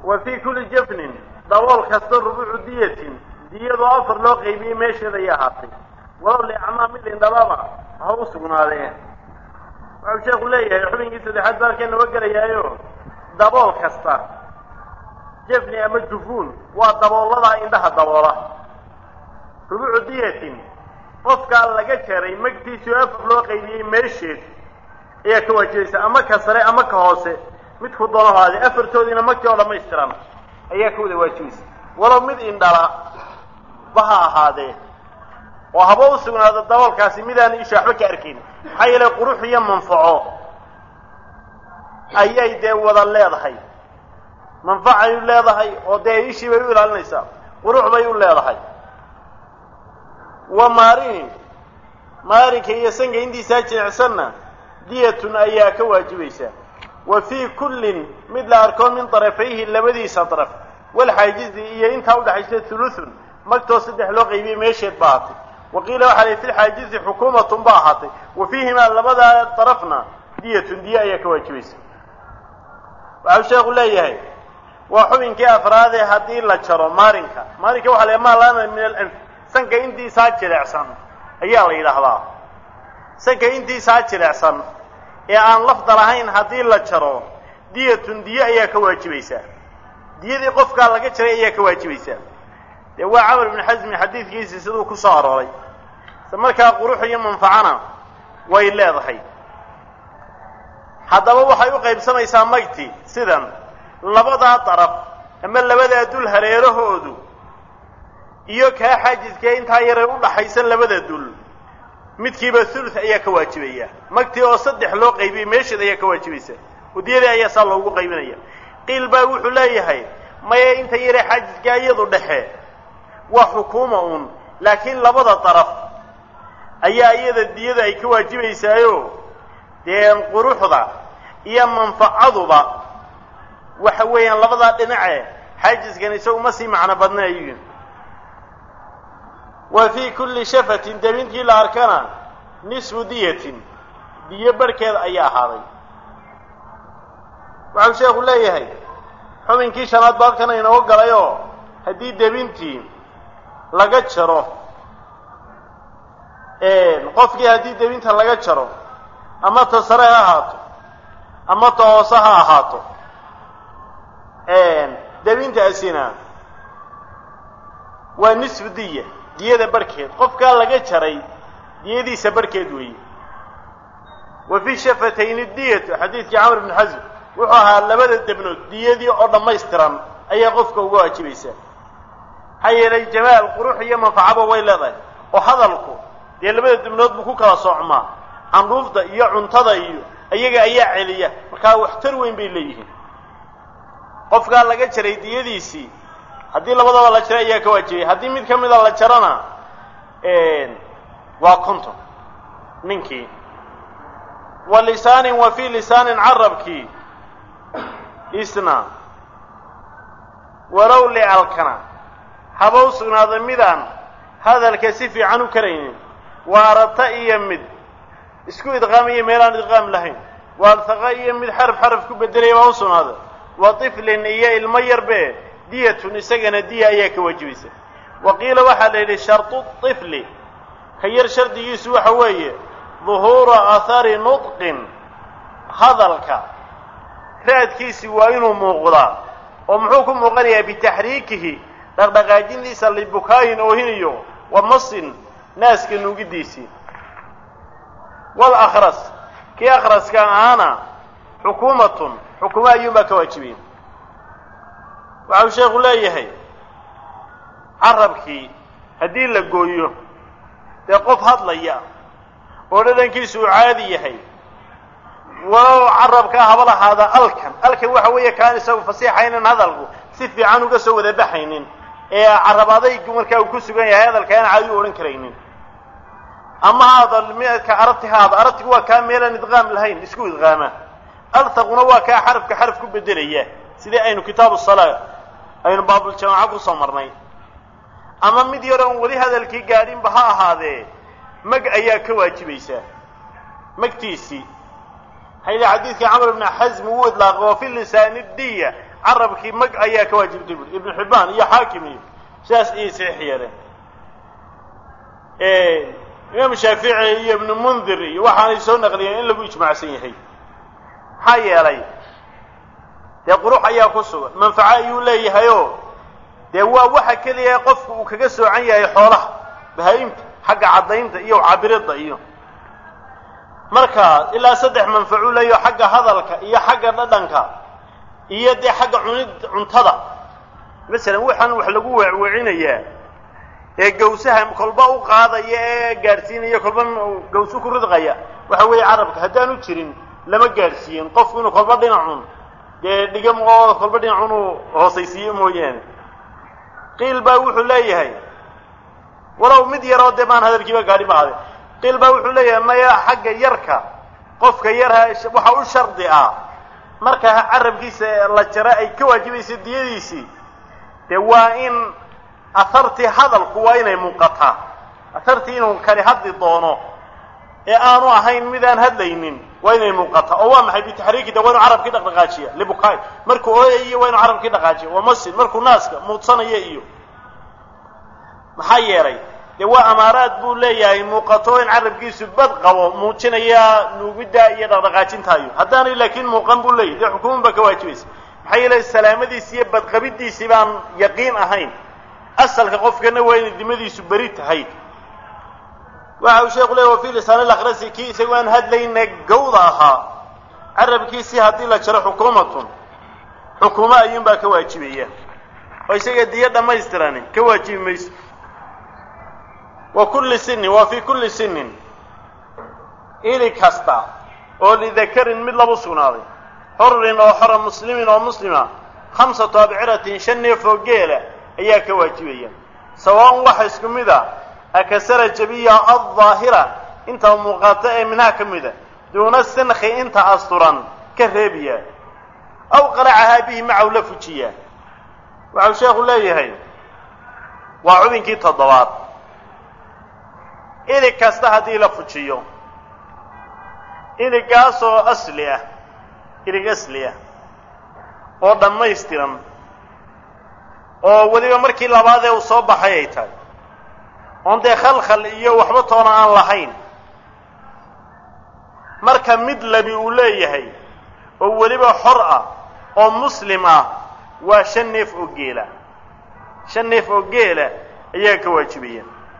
wa fii kulli jafnin dabool kasta rubuucu diyatin diyadoo afar loo qaybiyey meesheeda ay ahaatay walow liacmaa mid indhababa ha u sugnaadee wuxuu sheekhu leeyahay xubinkii saddexaad baalkeen naba gelayaayo dabool kasta jafni ama jufuun waa dabooladaa indhaha daboola rubuucu diyatin qofkaa laga jaray magtiisii oo afar loo qaybiyey meesheed ayaa ka waajibaysa ama ka sare ama ka hoose midku doono haade afartoodiina magtii oo dhamaystiran ayaa ka wada waajibaysa walow mid indhala ba ha ahaadee oo haba u sugnaado daboolkaasi midaan isha waxba ka arkayn maxaa yeelay qurux iyo manfaco ayay dee wada leedahay manfacay u leedahay oo dee ishii bay u ilaalinaysaa qurux bay u leedahay wa maarin maarinka iyo sanka intiisaa jilicsanna diyatun ayaa ka waajibaysa wa fii kullin mid la arko min darafayhi labadiisa daraf walxaajizi iyo intaa udhaxaysa thuluthun magtoo saddex loo qaybiyey meesheed ba ahaatay wa qiila waxaa lay fi lxaajizi xukuumatun ba ahaatay wa fiihimaa labadaa darafna diyatun diya ayaa ka waajibaysa waxau sheekhu leeyahay waa xubinkii afraadee haddii la jaro maarinka maarinka waxa la maa laana min alanf sanka intiisaa jilecsan ayaa la yidhaahdaa sanka intiisaa jilecsan ee aan lafda lahayn haddii la jaro diyatun diye ayaa ka waajibaysaa diyadii qofkaa laga jaray ayaa ka waajibaysaa dee waa camar ibnu xasmi xadiidkiisii siduu ku soo arooray isla markaa qurux iyo manfacana way leedahay haddaba waxay u qaybsamaysaa magti sidan labadaa daraf ama labadaa dul hareerahoodu iyo kaa xaajiskee intaa yaree u dhaxaysan labada dul midkiiba thuluth ayaa ka waajibaya magtii oo saddex loo qaybiyey meesheed ayaa ka waajibaysa udiyadii ayaa saa loogu qaybinaya qiil baa wuxuu leeyahay maya inta yaree xaajiskaa iyadu dhexe waa xukuuma uun laakiin labada daraf ayaa iyada diyada ay ka waajibaysaayo dee quruxda iyo manfacaduba waxa weeyaan labadaa dhinace xaajiskan isagu ma sii macno badnaayuyin wa fii kulli shafatin debintii la arkana nisfu diyatin diyo barhkeed ayaa ahaaday waxau sheekhu leeyahay xubinkii shanaad ba halkan inoo galayoo haddii debintii laga jaro qofkii haddii debinta laga jaro ama ta sare ha ahaato ama ta hoose ha ahaato debintaasina waa nisfu diya diyada barhkeed qofkaa laga jaray diyadiisa barhkeed weeye wa fii shafatayni diyatu xadiidkii camr ibni xasm wuxuu ahaa labada debnood diyadii oo dhammaystiran ayaa qofka uga waajibaysaa maxaa yeelay jamaal qurux iyo manfacaba way leedahay oo hadalku dee labada debnood buu ku kala soocmaa candhuufta iyo cuntada iyo iyaga ayaa celiya markaa waxtar weyn bay leeyihiin qofkaa laga jaray diyadiisii haddii labadaba la jaro ayaa ka waajibay haddii mid ka mida la jarona waa conton ninkii wa lisaanin wa fii lisaanin carabkii isna walow licalkana haba u sugnaaday midaan hadalka si fiican u karaynin waarata iyo mid isku idqaamiyo meelaan idqaam lahayn waalhaqa iyo mid xaraf xaraf ku bedelaya baa u sugnaaday wa tiflin iyo ilmo yarbe diyatun isagana diya ayaa ka waajibaysa wa qiila waxaa la yidhi shardu tifli ka yar shardigiisu waxa weeye duhuura athari nudqin hadalka raadkiisi waa inuu muuqdaa oo muxuu ku muuqanayaa bitaxriikihi dhaqdhaqaajintiisa libukaayin oohinayo wa masin naaska nuugidiisii wal akhras kii akhraska ahaana xukuumatun xukumo ayuunbaa ka waajibiyey waxau sheekhu leeyahay carabkii haddii la gooyo dee qof hadlaya oo dhadhankiisu uu caadi yahay walow carabkaa haba lahaada alkan alkan waxa weeye kaan isagu fasiixaynan hadalku si fiican uga soo wada baxaynin ee carab adaygu markaa uu ku sugan yahay hadalka aan caadi u odhan karaynin ama haada midka arabti haada arabtigu waa kaa meelaan idqaam lahayn isku idqaama althaquna waa kaa xarafka xaraf ku bedelaya sidii aynu kitaabu salaa aynu baabuljamaaca kusoo marnay ama mid yar oon weli hadalkii gaadhinba ha ahaadee mag ayaa ka waajibaysaa magtiisii maxaa yidhi xadiidkii camr ibni xasm uu idlaaqay wa fi lisaani diya carabkii mag ayaa ka waajibtay buri ibnu xibbaan iyo xaakim iyo sidaas ayay saxiix yeeleen imaam shaafici iyo ibnu mundir iyo waxaanay soo naqliyeen in lagu ijmaacsan yahay maxaa yeelay dee qurux ayaa ku sugan manfaco ayuu leeyahayoo dee waa waxa keliya qofku uu kaga soocan yahay xoolaha bahaa-imta xagga caddaynta iyo cabiridda iyo marka ilaa saddex manfacu leeyaho xagga hadalka iyo xagga dhadhanka iyo dee xagga cunid cuntada masalan waxaan wax lagu weecweecinayaa ee gawsaha kolba u qaadaya ee gaadhsiinaya kolba gawsu ku ridqaya waxa weeye carabka haddaanu jirin lama gaadhsiiyin qofku inuu kolba dhinacun dee dhigam oo kolba dhinacun uu hoosaysiiyo mooyaane qiil baa wuxuu leeyahay walow mid yaroo dee maan hadalkiiba gaadhi ba hade qiil baa wuxuu leeyahay maya xagga yarka qofka yarha waxa u shardi ah marka carabkiisa la jaro ay ka waajibaysa diyadiisii dee waa in ahartii hadalku waa inay muuqataa ahartii inuu kani hadli doono ee aanu ahayn midaan hadlaynin waa inay muuqataa oo waa maxay bitaxriiki de waa inu carabkii dhaqdhaqaajiya libukaay markuu ooyayo waa inu carabkii dhaqaajiya waa masin markuu naaska muudsanaya iyo maxaa yeelay dee waa amaaraad buu leeyahay muuqato in carabkiisu bad qabo muujinaya nuugidda iyo dhaqdhaqaajintaayo haddaanay laakiin muuqan buu leeyahy dee xukuuman baa ka waajibaysa maxaa yeelay salaamadiisi iyo badqabidiisii baan yaqiin ahayn asalka qofkana waa inay dimadiisu beri tahay waxa uu sheeku leey wa fi lisaan alakrasi kii isagoo aan hadlayna gawda ahaa carabkiisii haddii la jaro xukuumatun xukuumo ayuunbaa ka waajibaya oo isaga diyo dhammaystirani ka waajibi mayso wa kulli sinin waa fii kulli sinin ili kasta oo lidakarin mid labu sugnaaday xurin oo xora muslimin oo muslima khamsatu abciratin shan neef oo geela ayaa ka waajibaya sawaaun waxa isku mid a akasara jabiya aldaahira inta muuqaata ee minhaa ka mida duuna sinki inta asturan ka reebiya aw qalacahaa bihi macahu la fujiya waxau sheekhu leeyahay waa cubinkii toddobaad ilig kasta haddii la fujiyo iligaasoo asli ah ilig asli ah oo dhammaystiran oo weliba markii labaadee uu soo baxay ay tahay oon dee khalkhal iyo waxba toona aan lahayn marka mid labi uu leeyahay oo weliba xor ah oo muslim ah waa shan neef oo geela shan neef oo geela ayaa ka waajibaya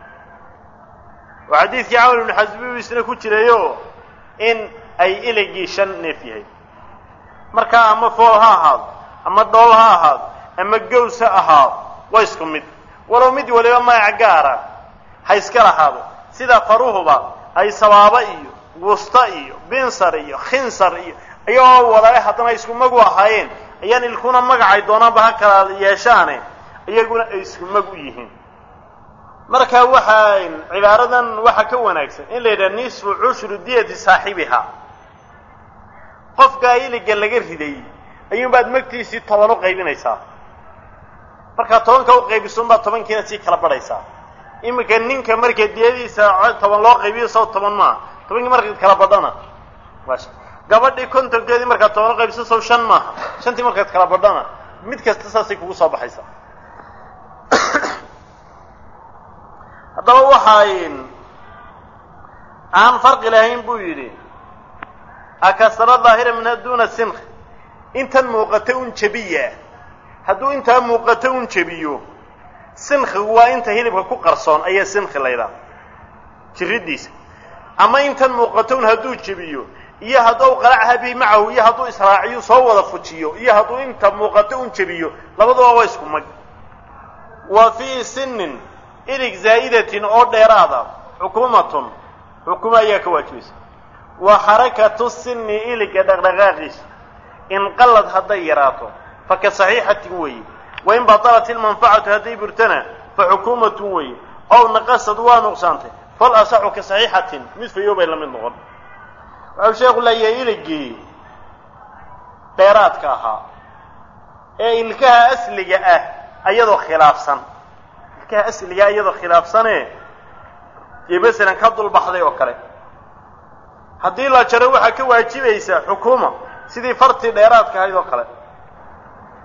oo xadiidkii camal ibnu xasbi isna ku jirayo in ay iligii shan neef yahay markaa ama fool ha ahaado ama dhool ha ahaado ama gaws ha ahaado waa isku mid walow mid waliba magac gaara ha iska lahaado sida faruhuba ay sabaabo iyo wusta iyo binsar iyo khinsar iyo ayagoo wadale haddana isku magu ahaayeen ayaan ilkuna magacay doonaanba ha kala yeeshaane iyaguna ay isku mag u yihiin marka waxaa cibaaradan waxaa ka wanaagsan in la yidhaha nisfu cushru diyati saaxibiha qofkaa iliga laga riday ayuunbaad magtiisii toban u qaybinaysaa markaa tobanka u qaybisunbaad tobankiina sii kala badhaysaa iminka ninka marka diyadiisa toban loo qaybiyo saw toban maaha tobankii markaad kala badhana gabadhii kontonkeedii markaad toban u qaybiso saw shan maaha shantii markaad kala badhana mid kasta saasay kugu soo baxaysaa haddaba waxay aan farqi lahayn buu yidhi akasara daahira minha duna sinki intan muuqata un jebiya hadduu intaa muuqato un jebiyo sinkigu waa inta hilibka ku qarsoon ayaa sinki laydhaha jiridiisa ama intan muuqato un hadduu jebiyo iyo hadduu qalacha bihi macahu iyo hadduu israaciyo soo wada fujiyo iyo hadduu inta muuqato un jebiyo labaduba waa isku mag wa fii sinin ilig zaa'idatin oo dheeraada xukuumatun xukumo ayaa ka waajibaysa wa xarakatu sini iliga dhaqdhaqaaqiisa inqallad hadday yaraato fa ka saxiixatin weeye wain batalat ilmanfacatu hadday burtana fa xukuumatun weeye ow naqasad waa nuqsaantay fal asaxu ka saxiixatin mid fayo bay la mid noqon waxau sheekhu leeyahay iligii dheeraadka ahaa ee ilkaha asliga ah ayadoo khilaafsan ilkaha asligaa iyadoo khilaafsane dee masalan ka dulbaxday oo kale haddii la jaro waxaa ka waajibaysa xukuuma sidii fartii dheeraadka ahayd oo kale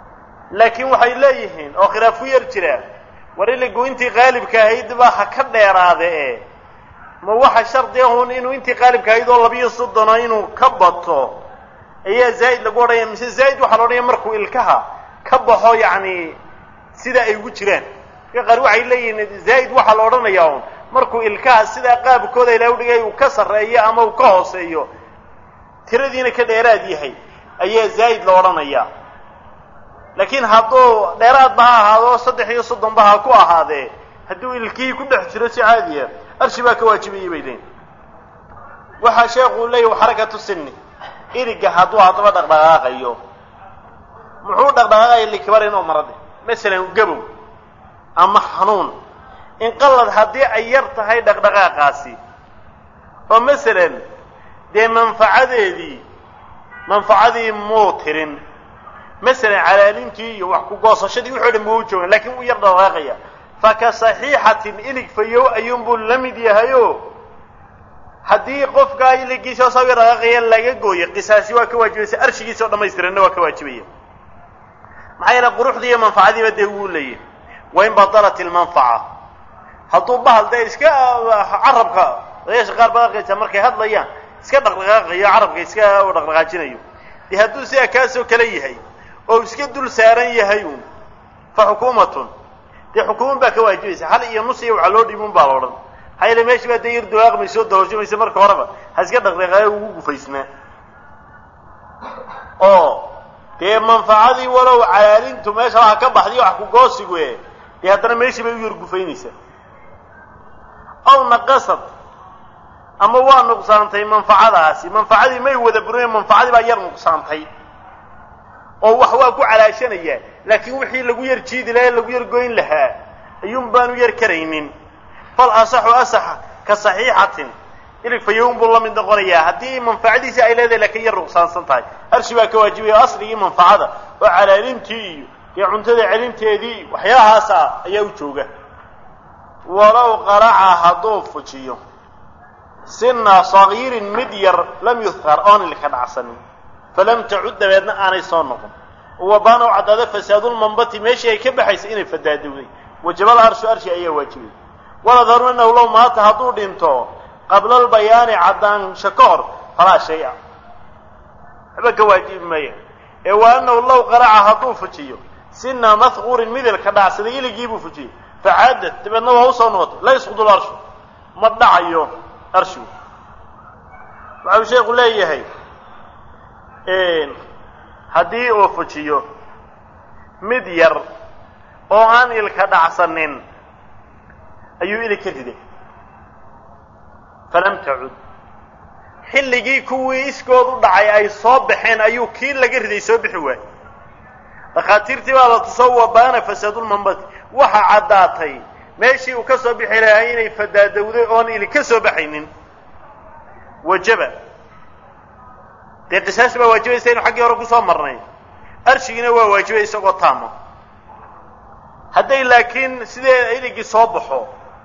laakiin waxay leeyihiin oo khilaafu yar jira war iligu intii qaalibka ahayd ba ha ka dheeraade e ma waxa shardi ahun inuu intii qaalibka ahayd oo labiyo soddono inuu ka bato ayaa zaa'id lagu odhanaya mise zaa'id waxaa la odhanaya markuu ilkaha ka baxo yacni sida ay ugu jiraan ka qaar waxay leeyihiin zaa'id waxaa la odhanayaa un markuu ilkaha sidaa qaabkooda ilahay udhigay uu ka sarreeyo ama uu ka hooseeyo tiradiina ka dheeraad yahay ayaa zaa'id la odhanayaa laakiin hadduu dheeraadba ha ahaado saddex iyo soddonba ha ku ahaadee hadduu ilkihii ku dhex jiro si caadiya arshi baa ka waajibayay bay leeyiin waxaa sheekuu leeyahy xarakatu sinni iriga hadduu haddaba dhaqdhaqaaqayo muxuu dhaqdhaqaaqaya likibar inuu marade masalan gabow ama xanuun inqalad haddii ay yar tahay dhaqdhaqaaqaasi oo masalan dee manfacadeedii manfacadii muu tirin masalan calaalintii iyo wax ku goosashadii wuxuu dhan buu u joogan lakiin wuu yar dhaqaaqaya faka saxiixatin ilig fayow ayuunbuu la mid yahayo haddii qofkaa iligiisa oo sawi dhaqaaqaya laga gooyo qisaasi waa ka waajibaysa arshigiisa oo dhamaystiranna waa ka waajibaya maxaa yeele quruxdii iyo manfacadiiba dee wuu leeyahy wain badalat ilmanfaca hadduu bahal dee iska carabka odayaasha qaar baad arkaysaa markay hadlayaan iska dhaqdhaqaaqayo carabka iska dhaqdhaqaajinayo dee hadduu sidaa kaasoo kale yahay oo iska dul saaran yahay uun fa xukuumatun dee xukuuman baa ka waajibaysa hal iyo nus iyo waxaa loo dhiibun baa la odhan maxaa yeele meesha baa dee yar dawaaqmaysa oo dahooshamaysa marka horeba ha iska dhaqdhaqaayo ugu gufaysnaa oo dee manfacadii walow calaalintu meesha waxa ka baxday wax ku goosigu e dee haddana meeshii bay u yar gufaynaysaa aw naqasad ama waa nuqsaantay manfacadaasi manfacadii may wada burin manfacadii baa yar nuqsaantay oo wax waa ku calaashanaya laakiin wixii lagu yar jiidi lahaa lagu yar goyn lahaa ayuun baanu yar karaynin fal asaxu asaxa ka saxiixatin ilig fayown buu la mid noqonayaa haddii manfacadiisii ay leedahay laakiin yar nuqsaansan tahay arshi baa ka waajibaya o asligii manfacada oo calaalintii iyo dee cuntada celinteedii waxyaalahaasa ayaa u jooga walow qaraca hadduu fujiyo sina sagiirin mid yar lam yuhkar oon ilka dhacsanin falam tacud dabeedna aanay soo noqon wabaana u caddaada fasaadulmanbati meeshii ay ka baxaysay inay fadaadowday wajabal arshu arshi ayaa waajibay waladharu anahu low maata hadduu dhinto qabla albayaani caddaansho ka hor falaa shay-a waxba ka waajibi maya ee wa anahu low qaraca hadduu fujiyo sina mahquurin midilka dhacsaday iligiibuu fujiyey facaadad dabeedna waa usoo noqotay la yasqudu larshu ma dhacayo arshigu waxau sheekhu leeyahay haddii uu fujiyo mid yar oo aan ilka dhacsanin ayuu ilig ka riday falam tacud xilligii kuwii iskood u dhacay ay soo baxeen ayuu kii laga riday soo bixi waayey dhakhaatiirtii baa la tusoo wabaana fasaadulmanbati waxa caddaatay meeshii uu ka soo bixi lahaa inay fadaadowday oon ilig ka soo baxaynin wajaba dee qisaas baa waajibaysa inu xaggii hore kusoo marnay arshigiina waa waajibay isagoo taama hadday laakiin sidee iligii soo baxo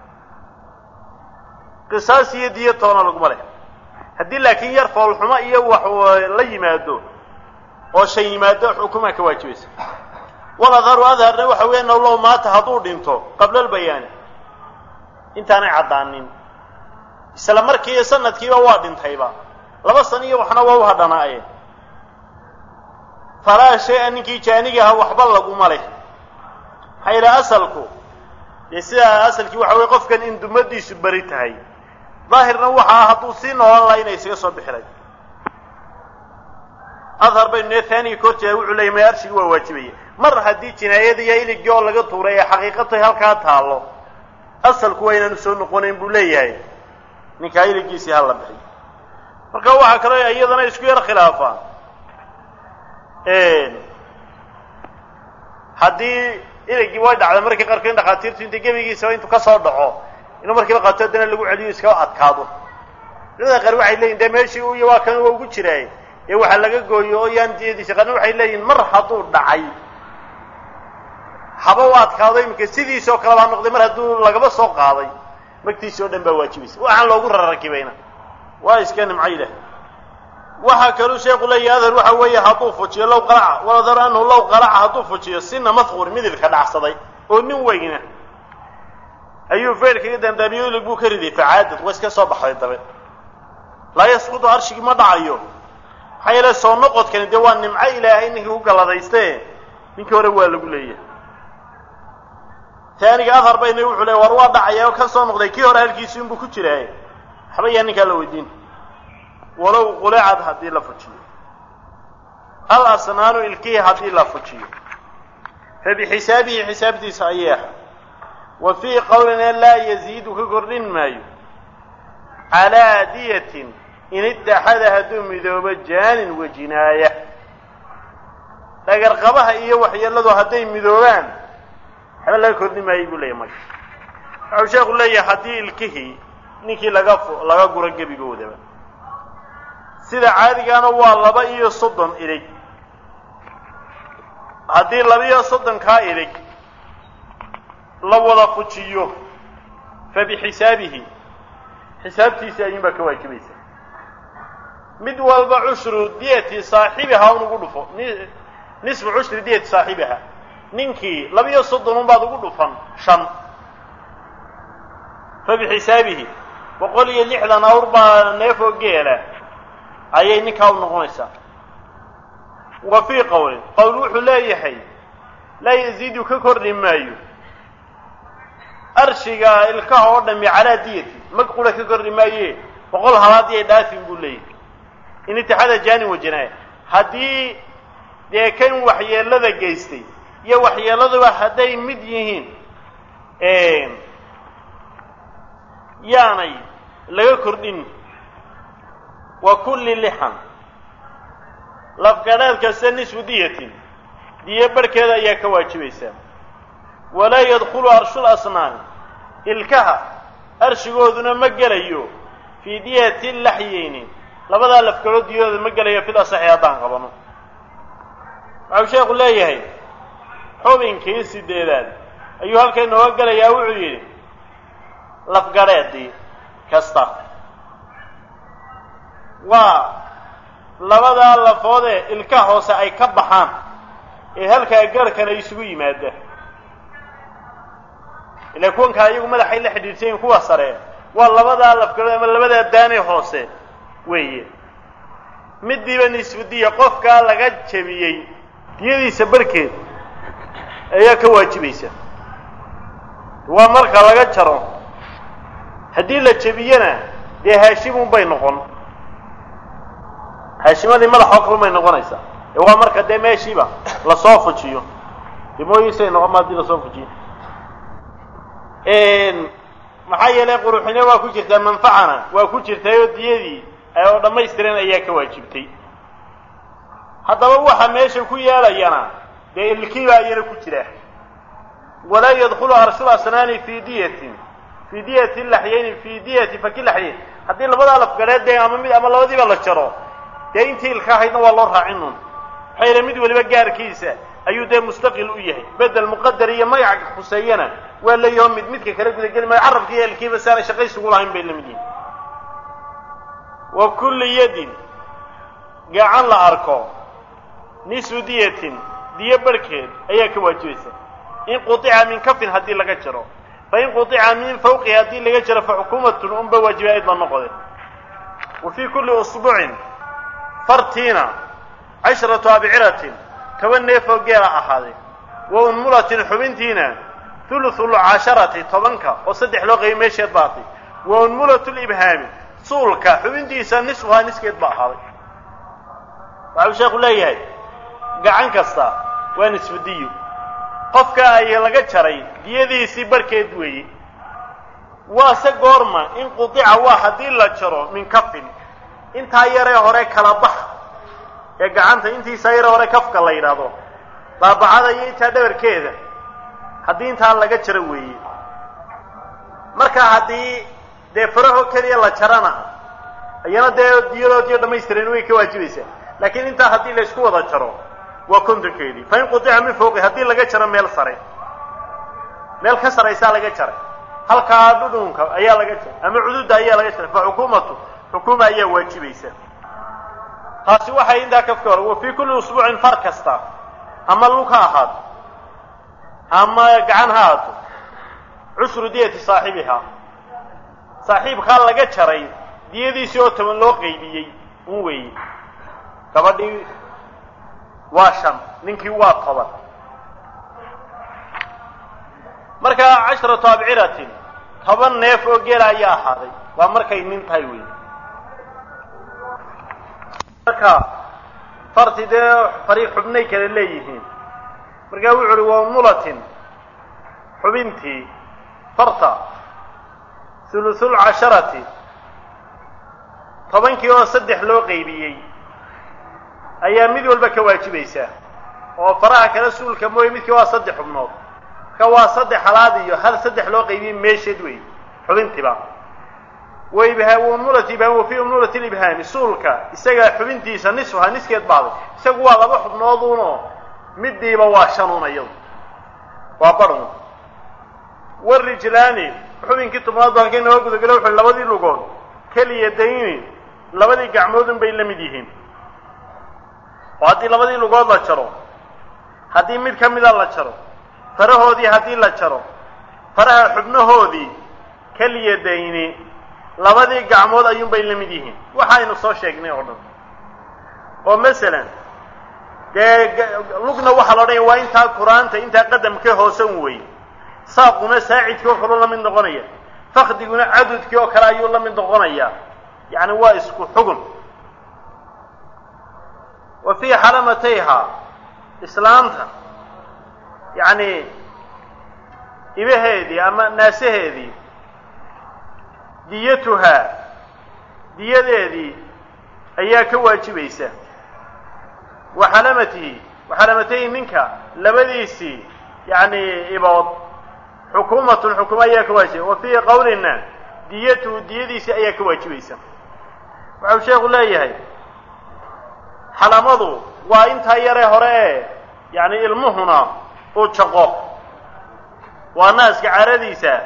qisaas iyo diyo toona laguma leh haddii laakiin yar foolxumo iyo wax la yimaado oo shay yimaado xukumaa ka waajibaysa waladharu adharna waxa weya naw low maata hadduu dhinto qabla albayaani intaanay caddaanin isla markiiyo sanadkiiba waa dhintayba laba san iyo waxna waa u hadhanaayeen falaa shay-a ninkii jaanigaha waxba laguma leh maxaa yidhaha asalku dee sidaa asalkii waxa weye qofkan in dumadiisu beri tahay daahirna waxaa hadduu sii noolan laha inay isaga soo bixilay adhar baynu nee taaniga ka horjeeda wuxuu leeyay maya arshigi waa waajibaya mar haddii jinaayada iyo iligii oo laga tuuray ee xaqiiqatay halkaa taallo asalku waa inaanu soo noqonayn buu leeyahay ninkaa iligiisii hala bixiy marka waxaa kaloo iyadana isku yar khilaafaan haddii iligii way dhacday markii qaarkood in dhakhaatiirtu inta gebigiisaba intuu ka soo dhaco inuu markiiba qaato haddana lagu celiyo iskaba adkaado culimada qaar waxay leeyihin dee meeshii u iyo waa kan waa ugu jiraay ee waxaa laga gooyo oo yaan diyadiisa qaarna waxay leeyihin mar hadduu dhacay haba u adkaado iminka sidiisoo kaleba ha noqday mar hadduu lagaba soo qaaday magtiisi oo dhan baa waajibaysa waxaan loogu rarakibayna waa iska nimco ilah waxaa kaluu sheekhu leeyahy adar waxa weeye hadduu fujiyo low qalaca waladar anhu low qalaca hadduu fujiyo sina madkuur midilka dhacsaday oo nin weyna ayuu feerkaga dandaamiyo ilig buu ka riday facaadad waa iska soo baxday dabe laa yasqutu arshigii ma dhacayo maxaa yeele soo noqodkani dee waa nimco ilaahay ninkii ku galladayste ninkii hore waa lagu leeyahay taaniga adhar bayna wuxuu leey war waa dhacaya oo ka soo noqday kii hore halkiisi inbuu ku jiraaye waxba yaa ninkaa la weydiin walow qulecad haddii la fujiyo al asnaanu ilkihi haddii la fujiyo fa bixisaabihi xisaabtiisa ayay ahay wa fii qowlina laa yaziidu ka kordhin maayo calaa diyatin in ittaxada hadduu midoobo jaanin wajinaaya dhagarqabaha iyo waxyeeladu hadday midoobaan waxba laga kordhin maayo buu leeyahy marka waxau sheekhu leeyahay haddii ilkihii ninkii laga laga guro gebigoodaba sida caadigaana waa laba iyo soddon ilig haddii laba iyo soddonkaa ilig la wada fujiyo fa bixisaabihi xisaabtiisii ayuunbaa ka waajibaysa mid walba cushru diyati saaxibiha un ugu dhufo nisfu cushri diyati saaxibiha ninkii laba iyo soddon un baad ugu dhufan shan fa bixisaabihi boqol iyo lixdan awr baa neefoo geela ayay ninkaa u noqonaysaa wa fii qowlin qowl wuxuu leeyahay laa yaziidu ka kordhi maayo arshiga ilkaha oo dhami calaa diyati mag qura ka kordhi maaye boqol halaadii ay dhaafin buu leeyahay in itixaada jaanin wajanaaya haddii dee kan waxyeelada geystay iyo waxyeeladuba hadday mid yihiin yaanay laga kordhin wa kulli lixan lafgadhaad kasta nisfu diyatin diyo barhkeeda ayaa ka waajibaysaa walaa yadkhulu arshul asnaami ilkaha arshigooduna ma gelayo fii diyati laxyeyni labadaa lafgadhood diyadooda ma gelayo fil asaxi haddaan qabano waxau sheekhu leeyahay xubinkii sideedaad ayuu halka inooga gelayaa wuxuu yidhi lafgadheedii kasta waa labadaa lafoodee ilka hoose ay ka baxaan ee halkaa garhkan ay isugu yimaada ila kuwankaa iyagu madaxay la xidhiidhsan yihin kuwa sare waa labadaa lafgarood ama labadaa daanee hoose weeye midiiba nisfudiya qofkaa laga jebiyey diyadiisa barkeed ayaa ka waajibaysa waa marka laga jaro haddii la jebiyana dee haashimun bay noqon haashimadii madaxoo kale bay noqonaysaa ee waa marka dee meeshiiba lasoo fujiyo dimooyiisay noqon ma hadii lasoo fujiyo maxaa yeelay quruxine waa ku jirtaa manfacana waa ku jirtayoo diyadii oo dhammaystiran ayaa ka waajibtay haddaba waxa meesha ku yeelayana dee ilkiibaa iyana ku jira walaa yadkhulu arshul asnaani fii diyatin fii diyati laxyeyni fii diyati faki laxyeyn haddii labadaa lafgadheed dee ama mid ama labadiiba la jaro dee intii ilka ahaydna waa loo raacin un maxaa yeele mid waliba gaarkiisa ayuu dee mustaqil u yahay bedel muqadar iyo magac khuseeyana waa leeyaho mid midka kala gudageli maayo carabki iyo elkiiba si aanay shaqaysugu lahayn bay lamid yihin wa kulli yadin gacan la arko nisfu diyatin diyo barhkeed ayaa ka waajibaysa in qutica min kafin haddii laga jaro fa in qutica min fawqi haddii laga jaro fa xukuumatun unba waajiba ayd la noqode wa fii kulli usbuucin fartiina cashratu abciratin toban neefoo geela ahaaday wa unmulatin xubintiina thuluthu lcasharati tobanka oo saddex loo qayay meesheed baatay wa unmulatu libhaami suulka xubintiisa nisfuhaa niskeed ba ahaaday waxau sheekhu leeyahay gacan kasta waa nisfu diyo qofka ay laga jaray diyadiisii barkeed weeye waase goorma in qudica waa haddii la jaro min kafin intaa yaree hore kala bax ee gacanta intiisaa yaree hore kafka la yidhaahdo baabacada iyo intaa dhabarkeeda haddii intaa laga jaro weeye marka haddii dee faraho keliya la jarana iyana dee diyadoodiyo dhammaystiran way ka waajibaysaa laakiin intaa haddii la isku wada jaro waa kontonkeedii fa in qudica min fawqi haddii laga jaro meel sare meel ka saraysaa laga jaray halkaa dhudhunka ayaa laga jaray ama cududa ayaa laga jaray fa xukuumatu xukuuma ayaa waajibaysa taasi waxay intaa kafka hore wa fii kulli usbuucin far kasta ama lug ha ahaato ama gacan ha ahaato cushru diyati saaxibihaa saaxiibkaa laga jaray diyadiisii oo toban loo qaybiyey un weeye gabadhii waa shan ninkii waa toban marka cashratu abciratin toban neef oo geela ayaa ahaaday waa markay nin tahay wey marka farti dee fariiq xubnay kale leeyihiin markaa wuxu uhi wa mulatin xubintii farta hulusul casharati tobankii oo saddex loo qaybiyey ayaa mid walba ka waajibaysaa oo faraha kale suulka mooye midkii waa saddex xubnood marka waa saddex halaad iyo hal saddex loo qaybiyey meesheed wey xubintiiba waibha umnulati ibhaam wa fii umnulati libhaami suulka isaga xubintiisa nisfuha niskeed baaday isagu waa laba xubnooduunoo midiiba waa shanuun iyadu waa barun warijlaani xubinkii tobnaad ba halkay naga gudagalo wuxu labadii lugood keliya dayni labadii gacmoodun bay la mid yihiin oo haddii labadii lugood la jaro haddii mid ka mida la jaro farahoodii haddii la jaro faraha xubnahoodii keliya dayni labadii gacmood ayuunbay la mid yihiin waxaynu soo sheegnay oo dhan oo masalan dee lugna waxaa la odhanaya waa intaa qur-aanta intaa qadamka hoosan wey saaquna saacidkii oo kaleu la mid noqonaya fakdiguna cadudkii oo kale ayuu la mid noqonaya yacni waa isku xugun wa fii xalamatayha islaamta yacni ibaheedii ama naasaheedii diyatuhaa diyadeedii ayaa ka waajibaysa wa xalamatihi wa xalamatayhi ninka labadiisii yacni ibood xukuumatun xukumo ayaa ka waajiba wa fii qowlina diyatuhu diyadiisii ayaa ka waajibaysa waxau sheekhu leeyahay xalamadu waa intaa yaree hore ee yacni ilmuhuna uu jaqo waa naaska caradiisa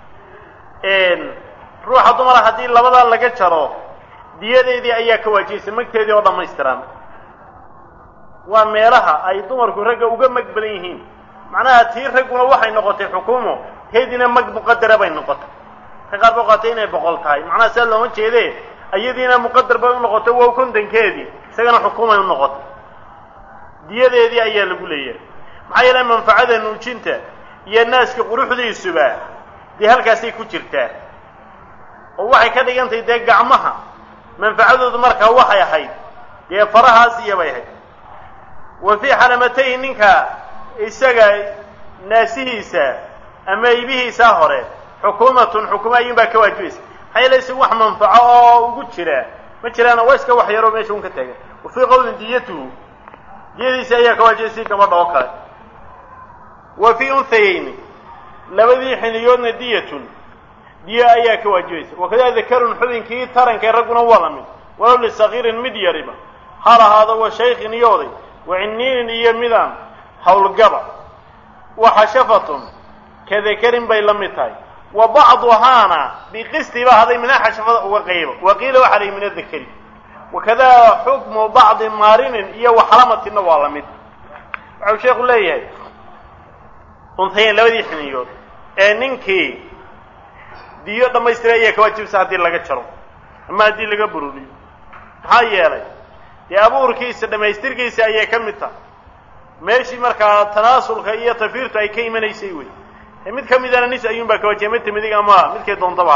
ruuxa dumara haddii labadaa laga jaro diyadeedii ayaa ka waajibaysa magteedii oo dhammaystiran waa meelaha ay dumarku ragga uga mag badan yihiin macnaha tii ragguna waxay noqotay xukuumo teediina mag muqadara bay noqotay ka qaar ba qaatay inay boqol tahay macnaha sidaa looma jeede iyadiina muqadar bay u noqotay wow kontonkeedii isagana xukuumay u noqotay diyadeedii ayaa lagu leeyahay maxaa yeele manfacada nuujinta iyo naaska quruxdiisuba dee halkaasay ku jirtaa oo waxay ka dhigantahay dee gacmaha manfacadoodu markaa waxay ahayd dee farahaas iyo bay ahayd wa fii xalamatayhi ninka isaga naasihiisa ama ibihiisa hore xukuumatun xukuuma ayuun baa ka waajibaysa maxaa yeele isagu wax manfaco oo ugu jira ma jiraana waa iska wax yaroo meesha un ka taagan wa fii qowlin diyatuhu diyadiisa ayaa ka waajibaysa si gabadha oo kale wa fii unhayayni labadii xiniyoodna diyatun diya ayaa ka waajibaysa wakadaa dakarun xubinkii tarankee ragguna waa la mid walow lisagiirin mid yariba hal ahaado wa shaykhin iyo oday wa ciniinin iyo midaan howlgaba wa xashafatun ka dakarin bay la mid tahay wa bacduhaana biqisti ba haday minaa xashafada uga qaybo wa qiila waxaa layihi min adakari wakadaa xukmu bacdi maarinin iyo waxalamatinna waa la mid waxau sheekhu leeyahay unhayen labadii xiniyood ee ninkii diyo dhammaystira ayaa ka waajibaysa haddii laga jaro ama haddii laga bururiyo maxaa yeelay dee abuurkiisa dhammaystirkiisa ayay ka mid tahay meeshii markaa tanaasulka iyo tafiirtu ay ka imanaysay wey mid ka midana nis ayuun baa ka waajibay midta midig ama midkay doontaba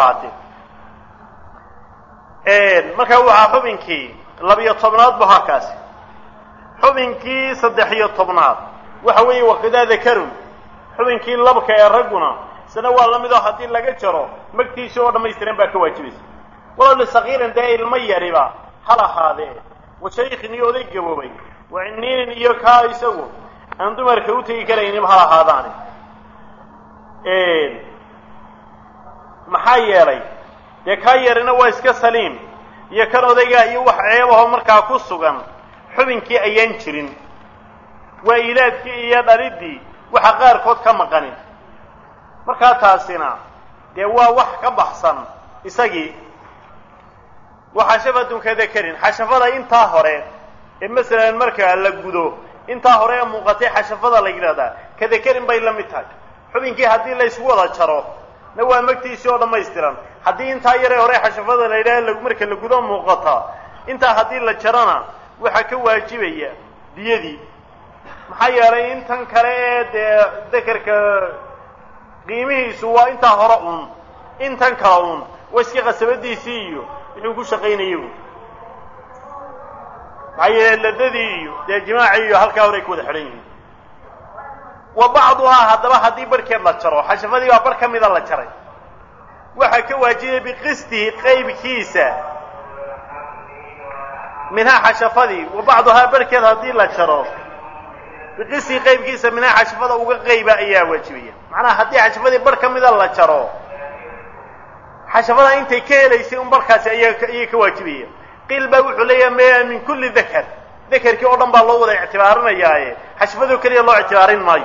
ahaatee markaa waxaa xubinkii labiyo tobnaad bu halkaasi xubinkii saddex iyo tobnaad waxa weeye wakadaa dakarun xubinkii labka ee ragguna isna waa la mid oo haddii laga jaro magtiisa oo dhammaystiran baa ka waajibaysa walow lisakiirin dee ilmo yariba hal ahaadee wa shaykhin iyo oday gaboobay wa ciniinin iyo kaa isagu aan dumarka u tegi karaynin hal ahaadaani maxaa yeelay dee kaa yarina waa iska saliim iyo kan odaygaa iyo wax ceebahoo markaa ku sugan xubinkii ayaan jirin waa ilaadkii iyo dhaliddii waxa qaarkood ka maqanin markaa taasina dee waa wax ka baxsan isagii wa xashafatun ka dakarin xashafada intaa hore ee masalan marka la gudo intaa hore ee muuqatay xashafada la yidhahdaa kadakarin bay la mid tahay xubinkii haddii la ysku wada jaro na waa magtiisii oo dhammaystiran haddii intaa yaree hore xashafada la yidhaha marka la gudo muuqata intaa haddii la jarana waxaa ka waajibaya diyadii maxaa yeelay intan kale ee dee dakerka qiimihiisu waa intaa hore un intan kale un waa iska qasabadiisii iyo wuxuu ku shaqaynayagu maxaa yeele ladadii iyo dee jimaacii iyo halkaa hore ay ku wada xidhan yihiin wa bacduhaa haddaba haddii barhkeed la jaro xashafadii baa bar ka mida la jaray waxaa ka waajibaya biqistihi qaybkiisa minhaa xashafadii wa bacduhaa barhkeed haddii la jaro biqistihi qaybkiisa minhaa xashafada uga qayba ayaa waajibaya macnaha haddii xashafadii bar ka mida la jaro xashafada intay ka helaysay un barkaasi ayaa ayay ka waajibaya qiil baa wuxuu leeyahay maya min kulli dakar dakerkii oo dhan baa loo wada ictibaarinayaaye xashfadoo keliya loo ictibaarin maayo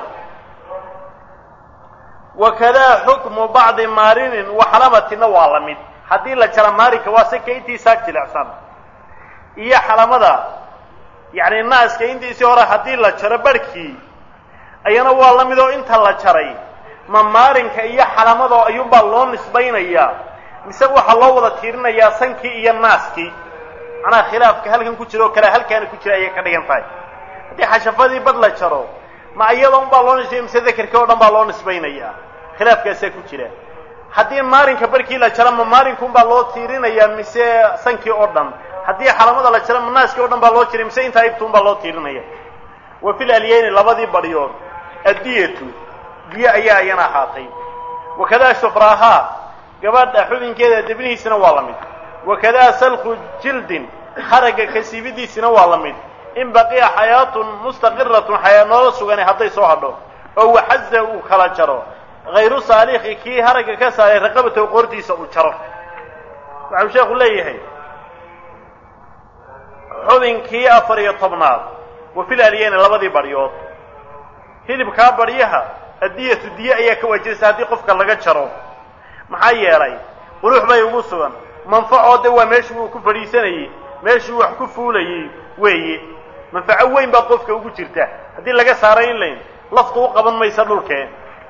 wakadaa xukmu bacdi maarinin waxalamatina waa la mid haddii la jara maarinka waa se ka intiisaa jilicsan iyo xalamada yacni naaska intiisii hore haddii la jaro barhkii ayana waa la mid oo inta la jaray ma maarinka iyo xalamado ayuunbaa loo nisbaynayaa mise waxaa loo wada tiirinayaa sankii iyo naaskii macnaha khilaafka halkan ku jira oo kale halkaana ku jira ayay ka dhigan tahay haddii xashafadii bad la jaro ma iyada un baa loo nisbaya mise dakerkii oo dhan baa loo nisbaynayaa khilaafkaasaa ku jira haddii maarinka barkii la jaro ma maarinka un baa loo tiirinayaa mise sankii oo dhan haddii xalamada la jaro ma naaskii o dhan baa loo jiray mise intaa ibtu un baa loo tiirinaya wa fil alyeyni labadii badhyood addiyatu diyo ayaa iyana ahaatay wakadaa shufraahaa gabadha xubinkeeda debnihiisina waa la mid wakadaa salku jildin haragga kasiibidiisina waa la mid in baqiya xayaatun mustaqiratun xayaa noola sugani hadday soo hadho oo waxaza uu kala jaro hayru saalixi kii haragga ka saaray raqabatow qoortiisa uu jaro waxau sheekhu leeyahay xubinkii afar iyo tobnaad wa fil alyeyni labadii baryood hilibkaa baryaha addiyatu diye ayaa ka waajibaysa haddii qofka laga jaro maxaa yeelay qurux bay ugu sugan manfacoo de waa meeshii uu ku fadhiisanayey meeshii wax ku fuulayey weeye manfaco weyn baa qofka ugu jirta haddii laga saaray in layn laftu u qaban maysa dhulkee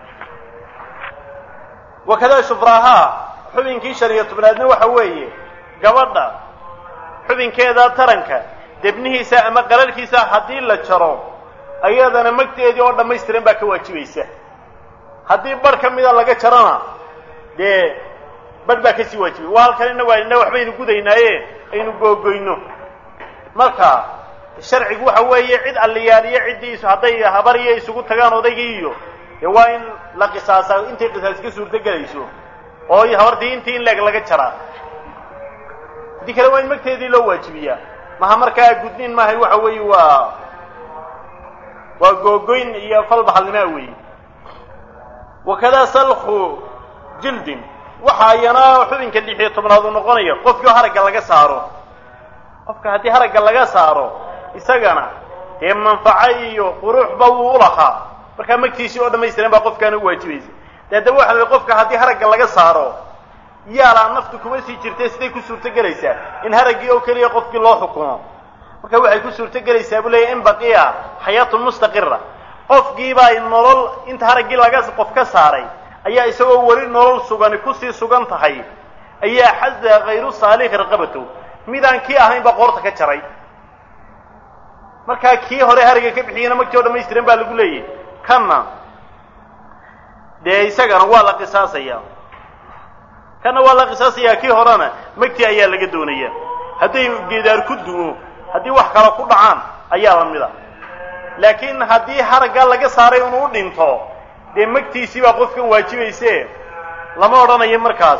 wakadaa shufraahaa xubinkii shan iyo tobnaadna waxa weeye gabadha xubinkeeda taranka debnihiisa ama qararhkiisa haddii la jaro ayadana magteedii oo dhammaystiran baa ka waajibaysa haddii bar ka mida laga jarona dee bar baa kasii waajibay waa halkan inna waa ina waxbaynu gudaynaaye aynu googoyno marka sharcigu waxa weeye cid alliyaaliyo ciddii hadday habariyo isugu tagaan odaygii iyo dee waa in la qisaasaa intay qisaas ka suurto gelayso oo habartii intii in leeg laga jaraa haddii kale waa in magteedii loo waajibiyaa maha markaa gudniin maahay waxa weeye waa waa googoyn iyo falbaxalnimaa weeye wakadaa salku jildin waxa ayana xubinka lix iyo tobnaad uu noqonaya qofkii oo haragga laga saaro qofka haddii haragga laga saaro isagana dee manfaco iyo quruuxba wuu ulahaa markaa magtiisii oo dhamaystiran baa qofkaana u waajibaysa de haddaba waxa la qofka haddii haragga laga saaro yaalaa naftu kuma sii jirtay siday ku suurto gelaysaa in haraggii oo keliya qofkii loo xukumo marka waxay ku suurto gelaysaa buu leeyahy in baqiya xayaatun mustaqira qofkiibaa nolol inta haraggii laga qof ka saaray ayaa isagoo weli nolol sugani kusii sugan tahay ayaa xaza hayru saalixi raqabatow midaan kii ahayn baa qoorta ka jaray markaa kii hore haragga ka bixiyana magtii oo dhamaystiran baa lagu leeyahy kanna dee isagana waa la qisaasaya kanna waa la qisaasayaa kii horena magtii ayaa laga doonaya hadday geedaar ku dumo haddii wax kale ku dhacaan ayaa la mida laakiin haddii haraggaa laga saaray inuu u dhinto dee magtiisii baa qofkan waajibayse lama odhanayo markaas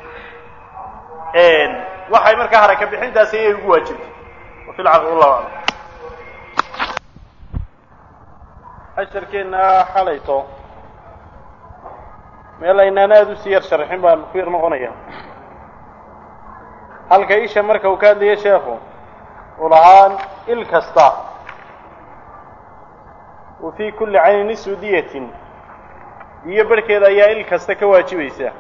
waxay markaa harag ka bixintaasi ayay ugu waajibtay wafi lcaql wallahu aclam casharkeenna xalayto meel aynaan aada usii yar sharxin baan ku yar noqonaya halka isha marka uu ka hadlaya sheekhu uu lahaa il kasta wa fii kulli cayni nisu diyatin diyo barhkeeda ayaa il kasta ka waajibaysa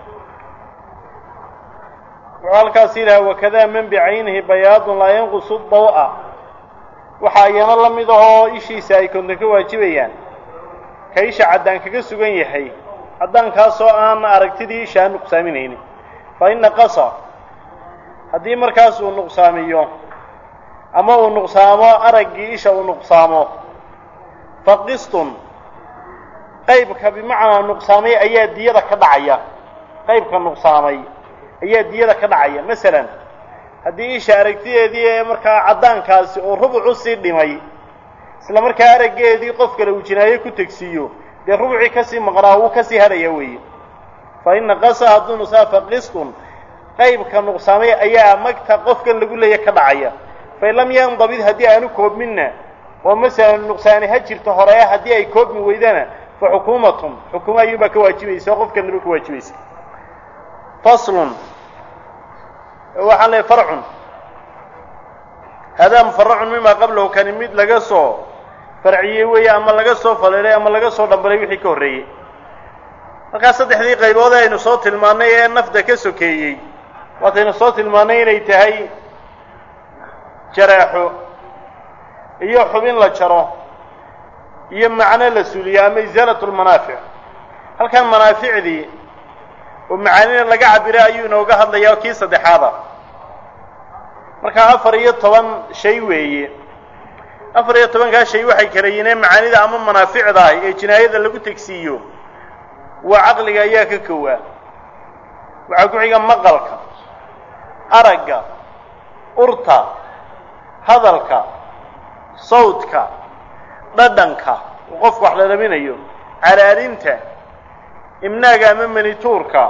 wuxuu halkaas yidhaha wakadaa man bicaynihi bayaadun laa yanqusu daw-a waxaa iyana la mid ahoo ishiisa ay konton ka waajibayaan ka isha caddaan kaga sugan yahay caddaankaasoo aan aragtidii isha aan nuqsaaminaynin fa in naqasa haddii markaas uu nuqsaamiyo ama uu nuqsaamo araggii isha uu nuqsaamo fa qistun qaybka bimacnaa nuqsaamay ayaa diyada ka dhacaya qaybka nuqsaamay ayaa diyada ka dhacaya masalan haddii isha aragtideedii ee markaa caddaankaasi oo rubucu sii dhimay isla markaa araggeedii qof kale uu jinaayo ku tegsiiyo dee rubucii kasii maqnaa wuu kasii hadhaya weeye fa in naqasa hadduu nuqsaa fa qistun qaybka nuqsaamay ayaa magta qofkan lagu leeya ka dhacaya fain lam yandabid haddii aanu koobminna oo masalan nuqsaani ha jirto horee haddii ay koobmi weydana fa xukuumatun xukuuma ayuunbaa ka waajibaysa oo qofkan naba ka waajibaysa faslun waxaan leeay farcun hadaa mufaracun mima qablahu kani mid laga soo farciyey weeye ama laga soo faleelay ama laga soo dhambalay wixii ka horreeyey markaa saddexdii qaybood aynu soo tilmaannay ee nafda ka sokeeyey waataynu soo tilmaannay inay tahay jaraaxo iyo xubin la jaro iyo macno la suuliyo ama isaalatu lmanaafic halkan manaaficdii oo macaanina laga cabira ayuu inooga hadlayaa kii saddexaada markaa afar iyo toban shay weeye afar iyo tobankaa shay waxay kala yihiin macaanida ama manaaficda ah ee jinaayada lagu tegsiiyo waa caqliga ayaa ka kowaa waxaa ku xiga maqalka aragga urta hadalka sawdka dhadhanka uu qofku wax dhadhaminayo calaalinta imnaaga ama manituurka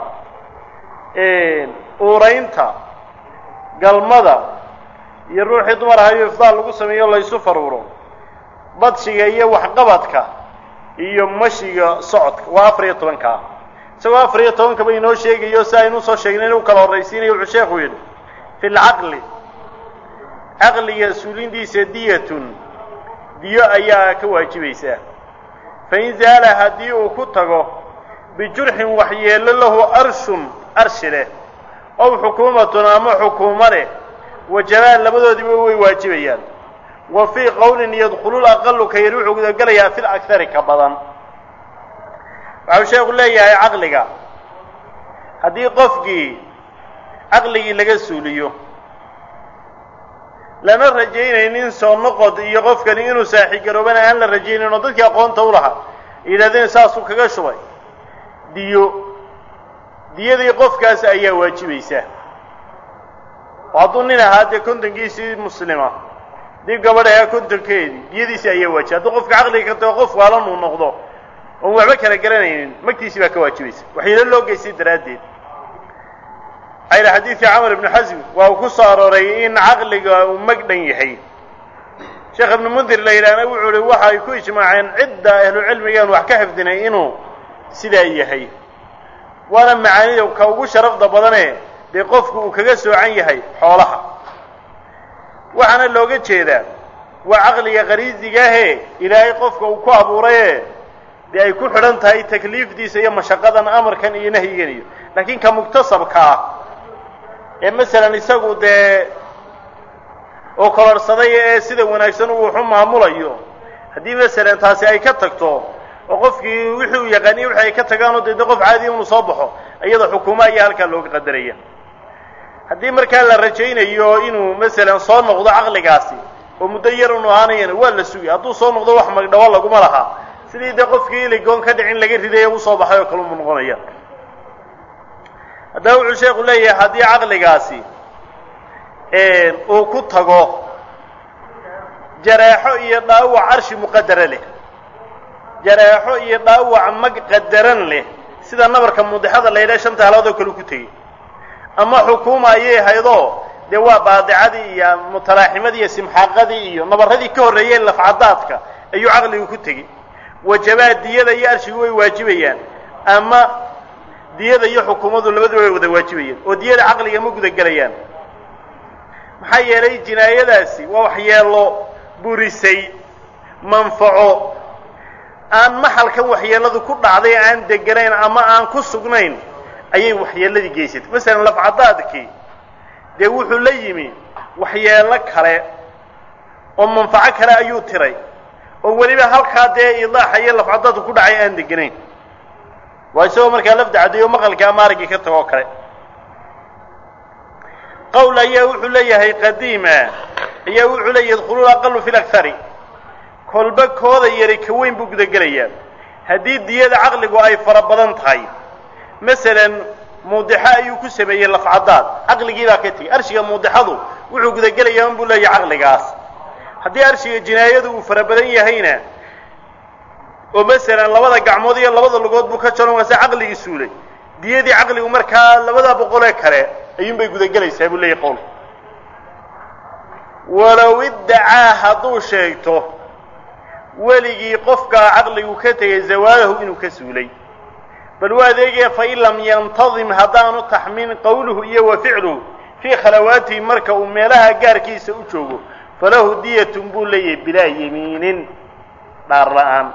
uuraynta galmada iyo ruuxii dumar ahayo ifdaal lagu sameeyo laysu faruuro badshiga iyo waxqabadka iyo mashiga socodka waa afar iyo tobankaa isagoo afar iyo tobankaba inoo sheegayo si aynu usoo sheegnay inuu kala horraysiinayo wuxuu sheekhu yidhi fi lcaqli caqliga suulindiisa diyatun diyo ayaa ka waajibaysaa fain zaala haddii uu ku tago bijurxin waxyeello lahu arshun arshi leh ow xukuumatun ama xukuumo leh wajabaan labadoodiiba way waajibayaan wa fii qowlin yadkhulu laqalu ka yar wuxuu gudagelayaa fil akari ka badan waxau sheekhu leeyahay caqliga haddii qofkii caqligii laga suuliyo lana rajaynaynin soo noqod iyo qofkani inuu saaxigaroobana aan la rajaynayn oo dadkii aqoonta u lahaa yidhahdeen saasuu kaga shubay diyo diyadii qofkaas ayaa waajibaysa oo hadduu nin ahaa dee kontonkiisii muslima dib gabadh ahaa kontonkeedii diyadiisi ayaa waajibay hadduu qofka caqliga ka tago qof waalan uu noqdo oon waxba kala garanaynin magtiisii baa ka waajibaysa waxayna loo geystay daraaddeed ayla xadiidkii camar ibnu xasm waa uu ku soo arooray in caqliga uu mag dhan yahay sheekh ibnu mundir la yidhaahna wuxuu uhi waxa ay ku ijmaaceen cidda ahlucilmigaan wax ka xifdinay inuu sidaa yahay waana macaanida ka ugu sharafda badane dee qofku uu kaga soocan yahay xoolaha waxaana looga jeedaa waa caqliga qariisigaahe ilaahay qofka uu ku abuuraye dee ay ku xidhan tahay takliifdiisa iyo mashaqadan amarkan iyo nahyigan iyo laakiin ka muktasabka ah ee masalan isagu dee oo kororhsaday ee sida wanaagsan uu waxu maamulayo haddii masalan taasi ay ka tagto oo qofkii wixii uu yaqaaniye wixi ay ka tagaanoo deedna qof caadiya unu soo baxo iyada xukuuma ayaa halkaa looga qadaraya haddii markaa la rajaynayo inuu masalan soo noqdo caqligaasi oo muddo yar unu ahaanayana waa la sugay hadduu soo noqdo wax magdhawo laguma lahaa sidii dee qofkii iligoon ka dhicin laga riday ee usoo baxay oo kale umu noqonaya haddaba wuxuu sheekhu leeyahay haddii caqligaasi uu ku tago jareexo iyo dhaawac carshi muqadara leh jareexo iyo dhaawac mag qadaran leh sida nabarka mudixada la yidhaha shanta halood oo kale ku tegey ama xukuuma ayay haydoo dee waa baadicadii iyo mutalaaximadii iyo simxaaqadii iyo nabarradii ka horreeyeen lafcadaadka ayuu caqligu ku tegey wajabaa diyada iyo arshigu way waajibayaan ama diyada iyo xukuumadu labaduba way wada waajibayaan oo diyada caqliga ma guda gelayaan maxaa yeelay jinaayadaasi waa waxyeelo burisay manfaco aan maxalkan waxyeeladu ku dhacday aan deganayn ama aan ku sugnayn ayay waxyeeladii geysatay masalan lafcadaadkii dee wuxuu la yimi waxyeelo kale oo manfaco kale ayuu tiray oo weliba halkaa dee idaaxa iyo lafcadadu ku dhacay aan deganayn waa isagoo markaa lafda caddeeyo maqalka ama araggii ka tagoo kale qowl ayaa wuxuu leeyahay qadiima ayaa wuxuu leeyahy yadkhuluuna aqalu fi lakhari kolba kooda yari ka weyn buu gudagelayaa haddii diyada caqligu ay fara badan tahay masalan muudixo ayuu ku sameeyey lafcadaad caqligii baa ka tegey arshiga muudixadu wuxuu gudagelayaa unbuu leeyahay caqligaas haddii arshiga jinaayadu uu fara badan yahayna oo masalan labada gacmood iyo labada lugood buu ka jaron waase caqligii suulay diyadii caqligu markaa labada boqolee kale ayuunbay gudagelaysaa buu leeyahy qowl walow iddacaa hadduu sheegto weligii qofkaa caqligu ka tegay zawaalahu inuu ka suulay bal waa adeegaya fain lam yantadim haddaanu taxmiin qowluhu iyo wa ficluhu fii khalawaatihi marka uu meelaha gaarkiisa u joogo falahu diyatun buu leeyahay bilaa yemiinin dhaar la-aan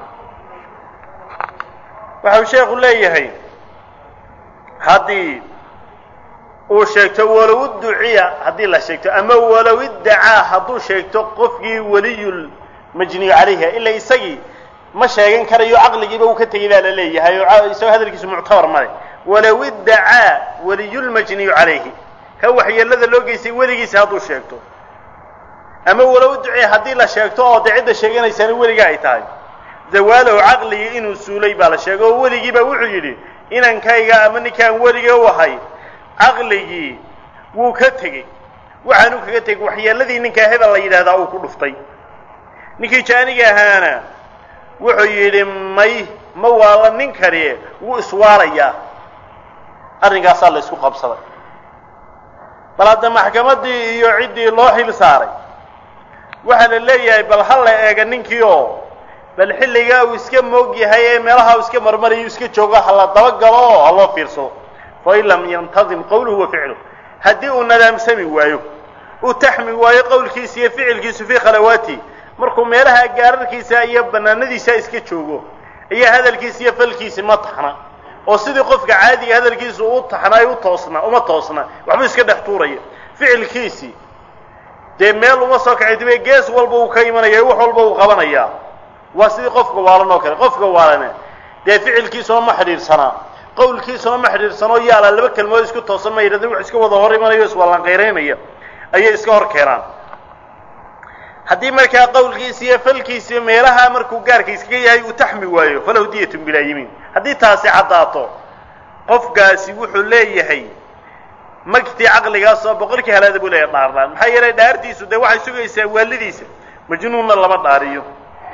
waxau sheekhu leeyahay haddii uu sheegto walow idduciya haddii la sheegto ama walow iddacaa hadduu sheegto qofkii weliyul majniyu calayha ila isagii ma sheegan karayo caqligiiba uu ka tegey baa la leeyahay oo isagoo hadalkiisu muctabar male walow iddacaa weliyulmajniyu calayhi ka waxyeelada loo geystay weligiisa hadduu sheegto ama walow idduciya haddii la sheegto oo dee cidda sheeganaysana weliga ay tahay zawaalahu caqligii inuu suulay baa la sheegay oo weligiiba wuxuu yidhi inankayga ama ninkaan weliga u ahay caqligii wuu ka tegey waxaanu kaga tegey waxyeeladii ninkaa hebel la yidhahdaa uu ku dhuftay ninkii jaaniga ahaana wuxuu yidhi may ma waala nin kani wuu iswaalayaa arrinkaasaa la isku qabsaday bal hadda maxkamaddii iyo ciddii loo xil saaray waxaa la leeyahay bal ha la eega ninkii oo bal xilligaa uu iska moog yahay ee meelaha uu iska marmarayo iska joogo ha la dabagalo oo ha loo fiirsado fain lam yantadim qowluhu wa ficluh haddii uu nadaamsami waayo uu taxmi waayo qowlkiisa iyo ficilkiisu fii khalawaati markuu meelaha gaararkiisa iyo banaanadiisa iska joogo iyo hadalkiisa iyo falkiisi ma taxna oo sidii qofka caadiga hadalkiisu u taxnaay u toosna uma toosna waxbuu iska dhex tuuraya ficilkiisii dee meel uma soo kacay dibe gees walba uu ka imanaya wax walba uu qabanayaa waa sidii qofka waalan oo kale qofka waalane dee ficilkiisuna ma xidhiidhsanaa qowlkiisuna ma xidhiidhsanoo yaala laba kelmood isku toosan ma yidhahdeen wax iska wada hor imanayo iswallanqayraynaya ayay iska hor keenaan haddii markaa qowlkiisi iyo falkiisi meelaha markuu gaarka iskaga yahay uu taxmi waayo falahu diyatun bilaa yimiin haddii taasi caddaato qofkaasi wuxuu leeyahay magtii caqligaasoo boqolkii halaada buu leeyahay dhaarlaan maxaa yeelay dhaartiisu dee waxay sugaysaa waalidiisa majnuunna lama dhaariyo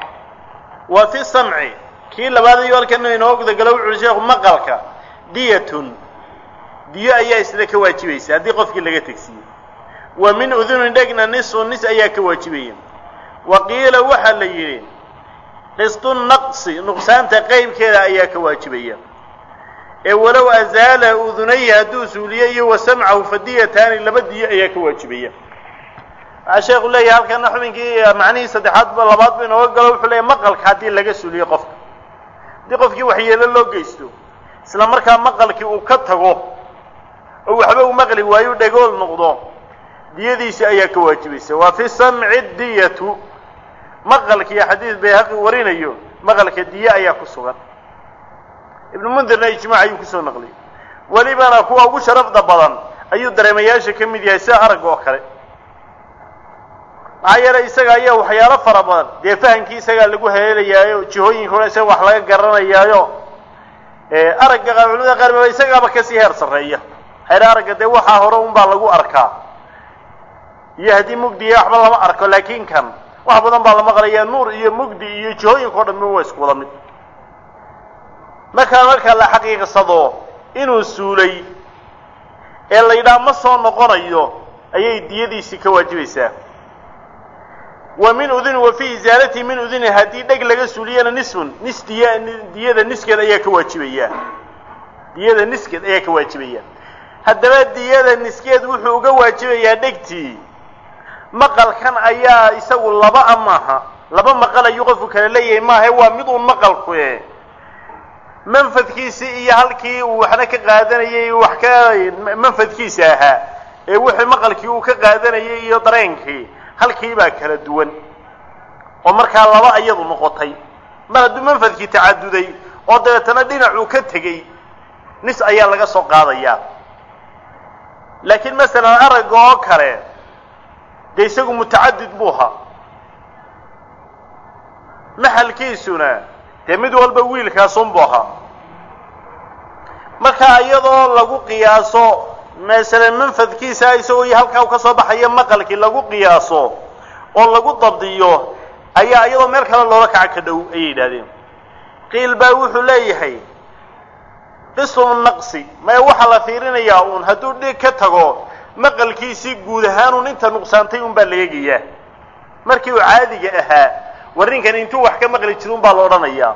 wa fi samci kii labaad iyo halkana inoo gudagalo wuxu uhi sheekhu maqalka diyatun diyo ayaa isla ka waajibaysa haddii qofkii laga tegsiiyo wa min udunin dhegna nisu nis ayaa ka waajibaya wa qiila waxaa la yidhi qistu naqsi nuqsaanta qeybkeeda ayaa ka waajibaya ee walow azaala udunayhi hadduu suuliyo iyo wa samcahu fadiyataani laba diyo ayaa ka waajibaya waxaa sheekhu leeyahay halkana xubinkii macnihii saddexaadba labaad ba inooga galo wuxuu leeyahy maqalka haddii laga suuliyo qofka haddii qofkii waxyeelo loo geysto isla markaa maqalkii uu ka tago oo waxba uu maqli waayo dhegool noqdo diyadiisi ayaa ka waajibaysa waa fi samci diyatu maqalkii xadiid bayhaqi warinayo maqalka diye ayaa ku sugan ibnu mundirna ijmaac ayuu kusoo naqliyay welibana kuwa ugu sharafda badan ayuu dareemayaasha ka mid yahay sida aragga oo kale maxaa yeelay isaga ayaa waxyaalo fara badan dee fahamkii isagaa lagu haleelayaayo jihooyinka hore isaga wax laga garanayaayo aragga culimada qaar baa isagaaba kasii heer sarreeya hayr aragga dee waxaa hore unbaa lagu arkaa iyo haddii mugdiya waxba lama arko laakiin kan wax badan baa la maqlayaa nuur iyo mugdi iyo jihooyinka o dhan waa isku wada mid markaa marka la xaqiiqsado inuu suulay ee la yidhaha ma soo noqonayo ayay diyadiisii ka waajibaysaa wa min uduni wa fii isaalatihi min uduni haddii dheg laga suuliyana nisfun nis diya diyada niskeed ayaa ka waajibaya diyada niskeed ayaa ka waajibaya haddaba diyada niskeed wuxuu uga waajibayaa dhegtii maqalkan ayaa isagu laba a maaha laba maqal ayuu qofku kala leeyahay maaha waa mid uun maqalku e manfadkiisii iyo halkii uu waxna ka qaadanayay wax ka manfadkiisa ahaa ee wixii maqalkii uu ka qaadanayay iyo dareenkii halkii baa kala duwan oo markaa laba iyadu noqotay mar hadduu manfadkii tacaduday oo dabeetana dhinacuu ka tegey nis ayaa laga soo qaadayaa laakiin masalan aragga oo kale dee isagu mutacadid buu ahaa maxalkiisuna dee mid walba wiilkaasunbuu ahaa marka iyadoo lagu qiyaaso masalan manfadkiisa isagoo iyo halkaa ka soo baxaya maqalkii lagu qiyaaso oo lagu dabdiyo ayaa iyadoo meel kale loola kaca ka dhow ayay yidhahdeen qiil baa wuxuu leeyahay qismu naqsi maya waxaa la fiirinayaa uun hadduu dhig ka tago maqalkiisii guud ahaanuun inta nuqsaantay un baa la eegayaa markii uu caadiga ahaa warrinkan intuu wax ka maqli jira un baa la odhanayaa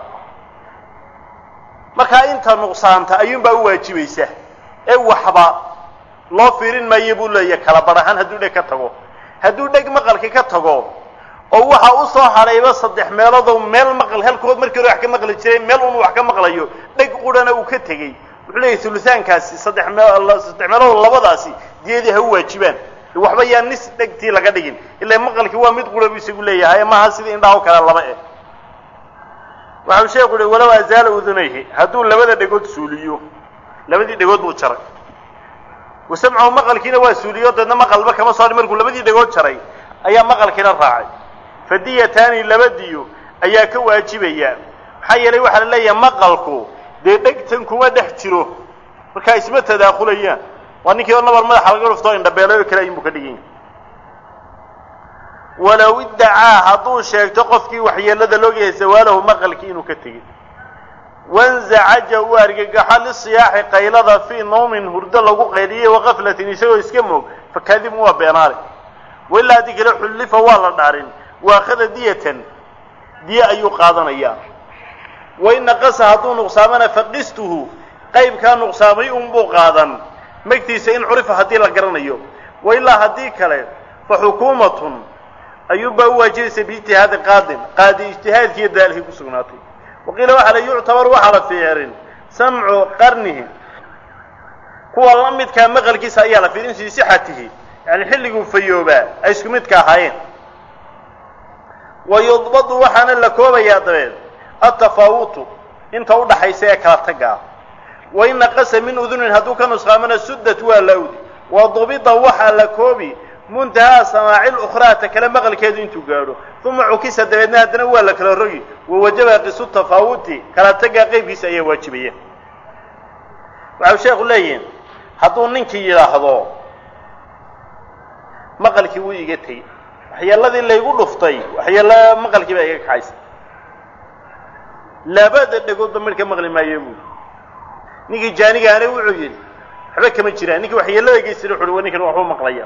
markaa inta nuqsaanta ayuunbaa u waajibaysa ee waxba loo fiirin maayo buu leeyahay kala bar ahaan hadduu dheg ka tago hadduu dheg maqalka ka tago oo waxa u soo hadhayba saddex meeloodoo meel maqal halkood markii hore wax ka maqli jiray meel un wax ka maqlayo dheg qurhana uu ka tegey wuxuu leeyahay ulusaankaasi saddex mee saddex meelood labadaasi diyadii ha u waajibaan waxba yaa nis dhegtii laga dhigin ilaa maqalkii waa mid qura buu isagu leeyahay maaha sida indhaha o kale laba eh waxau sheeku uhi walow azaala udunayhi hadduu labada dhegood suuliyo labadii dhegood buu jaray wasamcahu maqalkiina waa suuliyo deedna maqalba kama soo hadhin markuu labadii dhegood jaray ayaa maqalkiina raacay fadiyataani laba diyo ayaa ka waajibaya maxaa yeelay waxaa la leeyahay maqalku dee dhegtan kuma dhex jiro markaa isma tadaakulayaan waa ninkii oo nabar madaxa laga dhuftoo indhabeelay oo kale ayunbuu ka dhigan yahay walow iddacaa hadduu sheegto qofkii waxyeelada loogayahay zawaalahu maqalkii inuu ka tegey wanzacaja uu argagaxo lisiyaaxi qaylada fii nawmin hurdo lagu qayliyey wakaflatin isagoo iska moog fakadibun waa beenaale wailaa haddii kale xullifa waa la dhaarin waakhada diyatan diye ayuu qaadanayaa wain naqasa hadduu nuqsaamana faqistuhu qaybkaa nuqsaamay unbuu qaadan magtiisa in curifa haddii la garanayo wailaa haddii kale fa xukuumatun ayuunbaa u waajibaysa biijtihaadi qaadin qaadi ijtihaadkiiyo daalihii ku sugnaatay waqiila waxaa la yuctabar waxaa la fiirin samcu qarnihi kuwa la midkaa maqalkiisa ayaa la fiirin fii sixatihi yani xilliguu fayoobaa ay isku midka ahaayeen wa yudbadu waxaana la koobayaa dabeed atafaawutu inta u dhaxaysa ee kala tagga ah wain naqasa min udunin hadduu ka nusqaamana suddat waa la awdi wa dubida waxaa la koobi muntahaa samaaci lukhraa ta kale maqalkeedu intuu gaadho uma cukisa dabeedna haddana waa la kala rogi wawajaba qisu tafaawuti kala taggaa qeybkiisa ayaa waajibaya waxau sheekhu leeyihin hadduu ninkii yidhaahdo maqalkii wuu iga tegey waxyeeladii laygu dhuftay waxyeelo maqalkii baa iga kaxaysa labada dhegoodba midhka maqli maayo buuli ninkii jaanigaana wuxuu yidhi waxba kama jiraan ninkii waxyeelada geysana wuxu uhi wa ninkan waxbuu maqlaya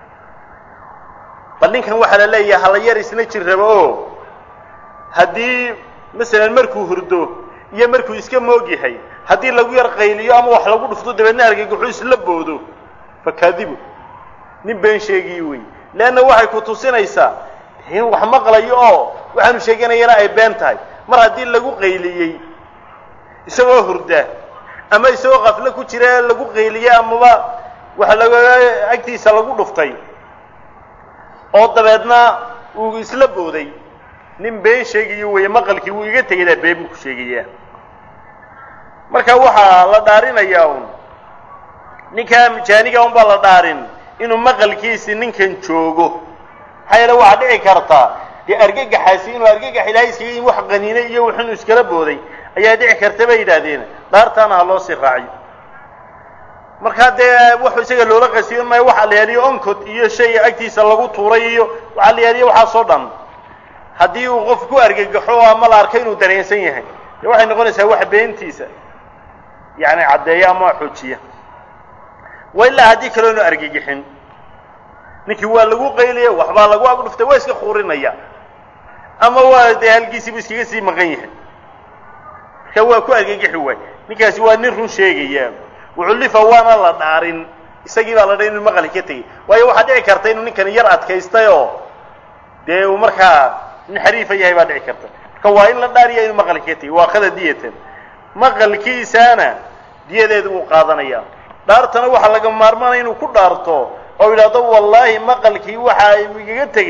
bal ninkan waxaa la leeyahay hala yar isna jir rabo oo haddii masalan markuu hurdo iyo markuu iska moog yahay haddii lagu yar qayliyo ama wax lagu dhufto dabeedna argagaxu isla boodo fakaadibu nin been sheegiyi wey leanna waxay ku tusinaysaa in wax maqlayo oo waxaanu sheeganayana ay been tahay mar haddii lagu qayliyey isagoo hurda ama isagoo kaflo ku jira lagu qayliyey amaba waxa laga agtiisa lagu dhuftay oo dabeedna uu isla booday nin been sheegayo weeye maqalkii wuu iga tegayaa been buu ku sheegayaa marka waxaa la dhaarinayaa un ninkaa jaaniga un baa la dhaarin inuu maqalkiisi ninkan joogo maxaa yeele waxaa dhici karta dee argagaxaasi inuu argagax ilaahay iskaga yimi wax qaniinay iyo wux inuu iskala booday ayaa dhici karta bay yidhaahdeen dhaartaana ha loo sii raaciyo markaa dee wuxuu isaga loola qasiyon maayo waxaa la yaaliyo oncod iyo shay agtiisa lagu tuuray iyo waxaa la yaaliyo waxaasoo dhan haddii uu qof ku argagaxo ama la arko inuu dareensan yahay dee waxay noqonaysaa wax beentiisa yacni caddeeya ama xoojiya wa ilaa haddii kaloo inu argagixin ninkii waa lagu qaylaya waxbaa lagu agdhuftay waa iska kuurinaya ama waa dee halkiisiibu iskaga sii maqan yahay marka waa ku argagixi waay ninkaasi waa nin run sheegaya wucullifa waana la dhaarin isagii baa la dhahay inuu maqali ka tegey waayo waxaa dhici karta inuu ninkan yar adkaystay oo dee uu markaa nin xariifa yahay baa dhici karta marka waa in la dhaariya inuu maqali ka tegey waa kada diyatan maqalkiisaana diyadeedu uu qaadanaya dhaartana waxaa laga maarmaanaya inuu ku dhaarto oo yidhaahdo wallaahi maqalkii waxa igaga tegey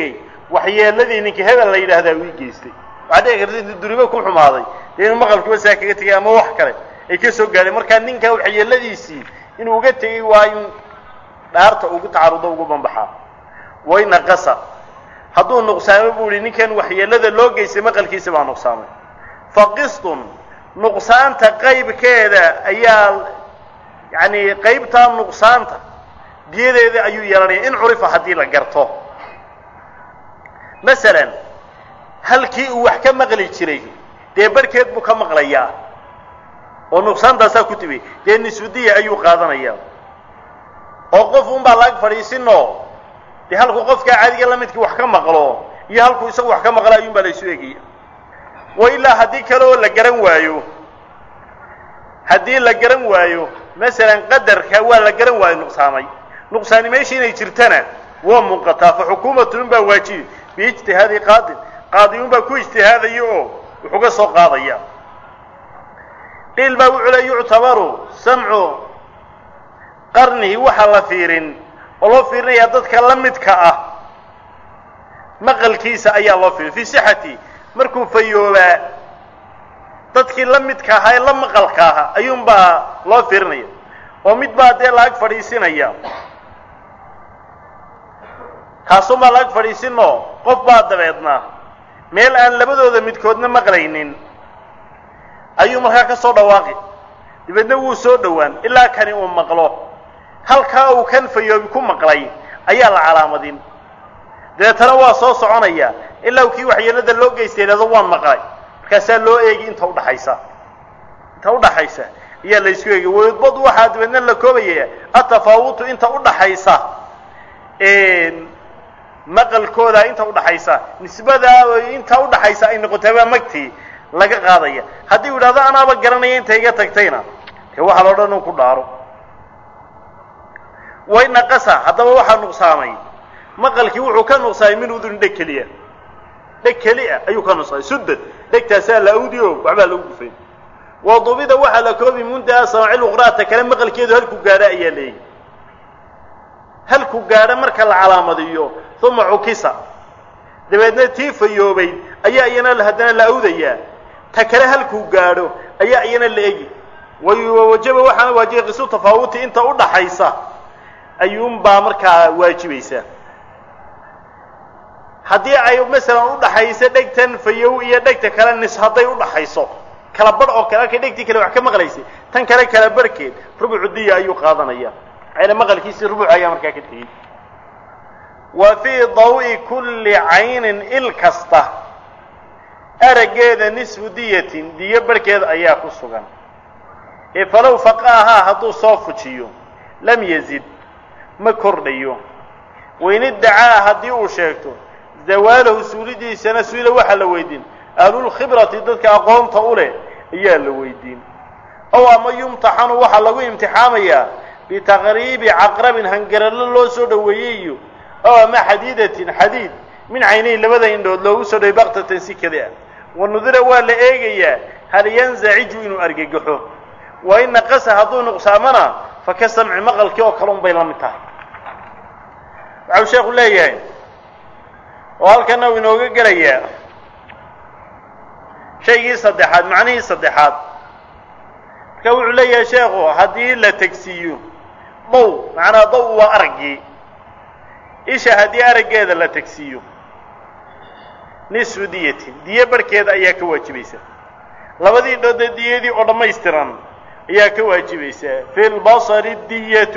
waxyeeladii ninka hebel la yidhaahdaa uu ii geystay waxaa dhici karta intuu duribo ku xumaaday dee inuu maqalkiiba saa kaga tegay ama wax kale ay ka soo gaadheen markaa ninkaa waxyeeladiisii inuu uga tegey waa in dhaarta ugu tacarudo ugu banbaxaa wayna qasa hadduu nuqsaamo buu ihi ninkan waxyeelada loo geystay maqalkiisa baa nuqsaamay fa qistun nuqsaanta qaybkeeda ayaa yacani qaybtaa nuqsaanta diyadeeda ayuu yeelanaya in curifa haddii la garto masalan halkii uu wax ka maqli jiray dee barhkeed buu ka maqlayaa oo nuqsaantaasaa ku tibay dee nisfudiya ayuu qaadanayaa oo qof unbaa laag fadhiisinoo dee halkuu qofkaa caadiga la midkii wax ka maqlo iyo halkuu isagu wax ka maqlo ayuunbaa la isu egaya wa ilaa haddii kale oo la garan waayo haddii la garan waayo masalan qadarka waa la garan waayo nuqsaamay nuqsaani meesha inay jirtana waa muuqataa fa xukuumatun baa waajibi biijtihaadi qaadin qaadiyun baa ku ijtihaadaya oo wuxuga soo qaadaya qiil baa wuxuu le yuctabaru samcu qarnihi waxaa la fiirin oo loo fiirinayaa dadka la midka ah maqalkiisa ayaa loo fiirin fii sixati markuu fayoobaa dadkii la midka ahaa ee la maqalka ahaa ayuunbaa loo fiirinaya oo mid baa dee laag fadhiisinaya kaasunbaa laag fadhiisinoo qof baa dabeedna meel aan labadooda midkoodna maqlaynin ayuu markaa ka soo dhawaaqi dabeedna wuu soo dhowaan ilaa kani uu maqlo halkaa uu kan fayoobi ku maqlay ayaa la calaamadin dabeetana waa soo soconaya ilaa kii waxyeelada loo geystay idhahdo waan maqlay markaasaa loo eegi inta udhaxaysa inta udhaxaysa ayaa la isku eegi wayudbadu waxaa dabeedna la koobaya atafaawutu inta udhaxaysa maqalkooda inta udhaxaysa nisbadaa inta udhaxaysa ay noqotaabaa magtii laga qaadaya haddii u yidhahdo anaaba garanaya inta iga tagtayna dee waxaa loo dhan uu ku dhaaro way naqasa haddaba waxaa nuqsaamay maqalkii wuxuu ka nuqsaamay min udurin dheg keliya dheg keliya ayuu ka nuqsaamay sudad dhegtaasaa la awdi o waxbaa lagu gufay wadubida waxaa la koobi muntaha samaaci luqraata kale maqalkeedu halku gaadho ayaa leeyahy halku gaadho marka la calaamadiyo uma cukisa dabeedna tii fayoobayd ayaa iyana haddana la awdayaa ta kale halkuu gaadho ayaa iyana la egi wawajaba waxaana waajibay qisu tafaawuti inta udhaxaysa ayuunbaa markaa waajibaysa haddii ay masalan udhaxayso dhegtan fayow iyo dhegta kale nis hadday udhaxayso kala barh oo kale halkay dhegtii kale wax ka maqlaysay tan kale kala barhkeed rubucu diya ayuu qaadanaya maxayna maqalkiisii rubuc ayaa markaa ka tegey wa fii dawi kulli caynin il kasta araggeeda nisfu diyatin diyo barhkeeda ayaa ku sugan ee falow faqaahaa hadduu soo fujiyo lam yazid ma kordhayo wain iddacaa haddii uu sheegto zawaalahu suulidiisana suila waxaa la weydiin ahlulkhibrati dadka aqoonta u leh ayaa la weydiin ow ama yumtaxanu waxaa lagu imtixaamayaa bitaqriibi caqrabin hangarallo loo soo dhoweeyey iyo ow ama xadiidatin xadiid min caynayn labada indhood loogu soo dhowey baktatan si kada ah wanudira waa la eegayaa hal yanzaciju inuu argagaxo wa in naqasa hadduu nuqsaamana fa ka samci maqalkii oo kale un bay la mid tahay waxau sheekhu leeyahay oo halkana uu inooga gelayaa shaygii saddexaad macnihii saddexaad marka wuxuu leeyahay sheekhu haddii la tegsiiyo daw macnaa daw waa araggii isha haddii araggeeda la tegsiiyo nisfu diyatin diyo barhkeeda ayaa ka waajibaysa labadii indhoodee diyadii oo dhammaystiran ayaa ka waajibaysaa fi lbasari diyatu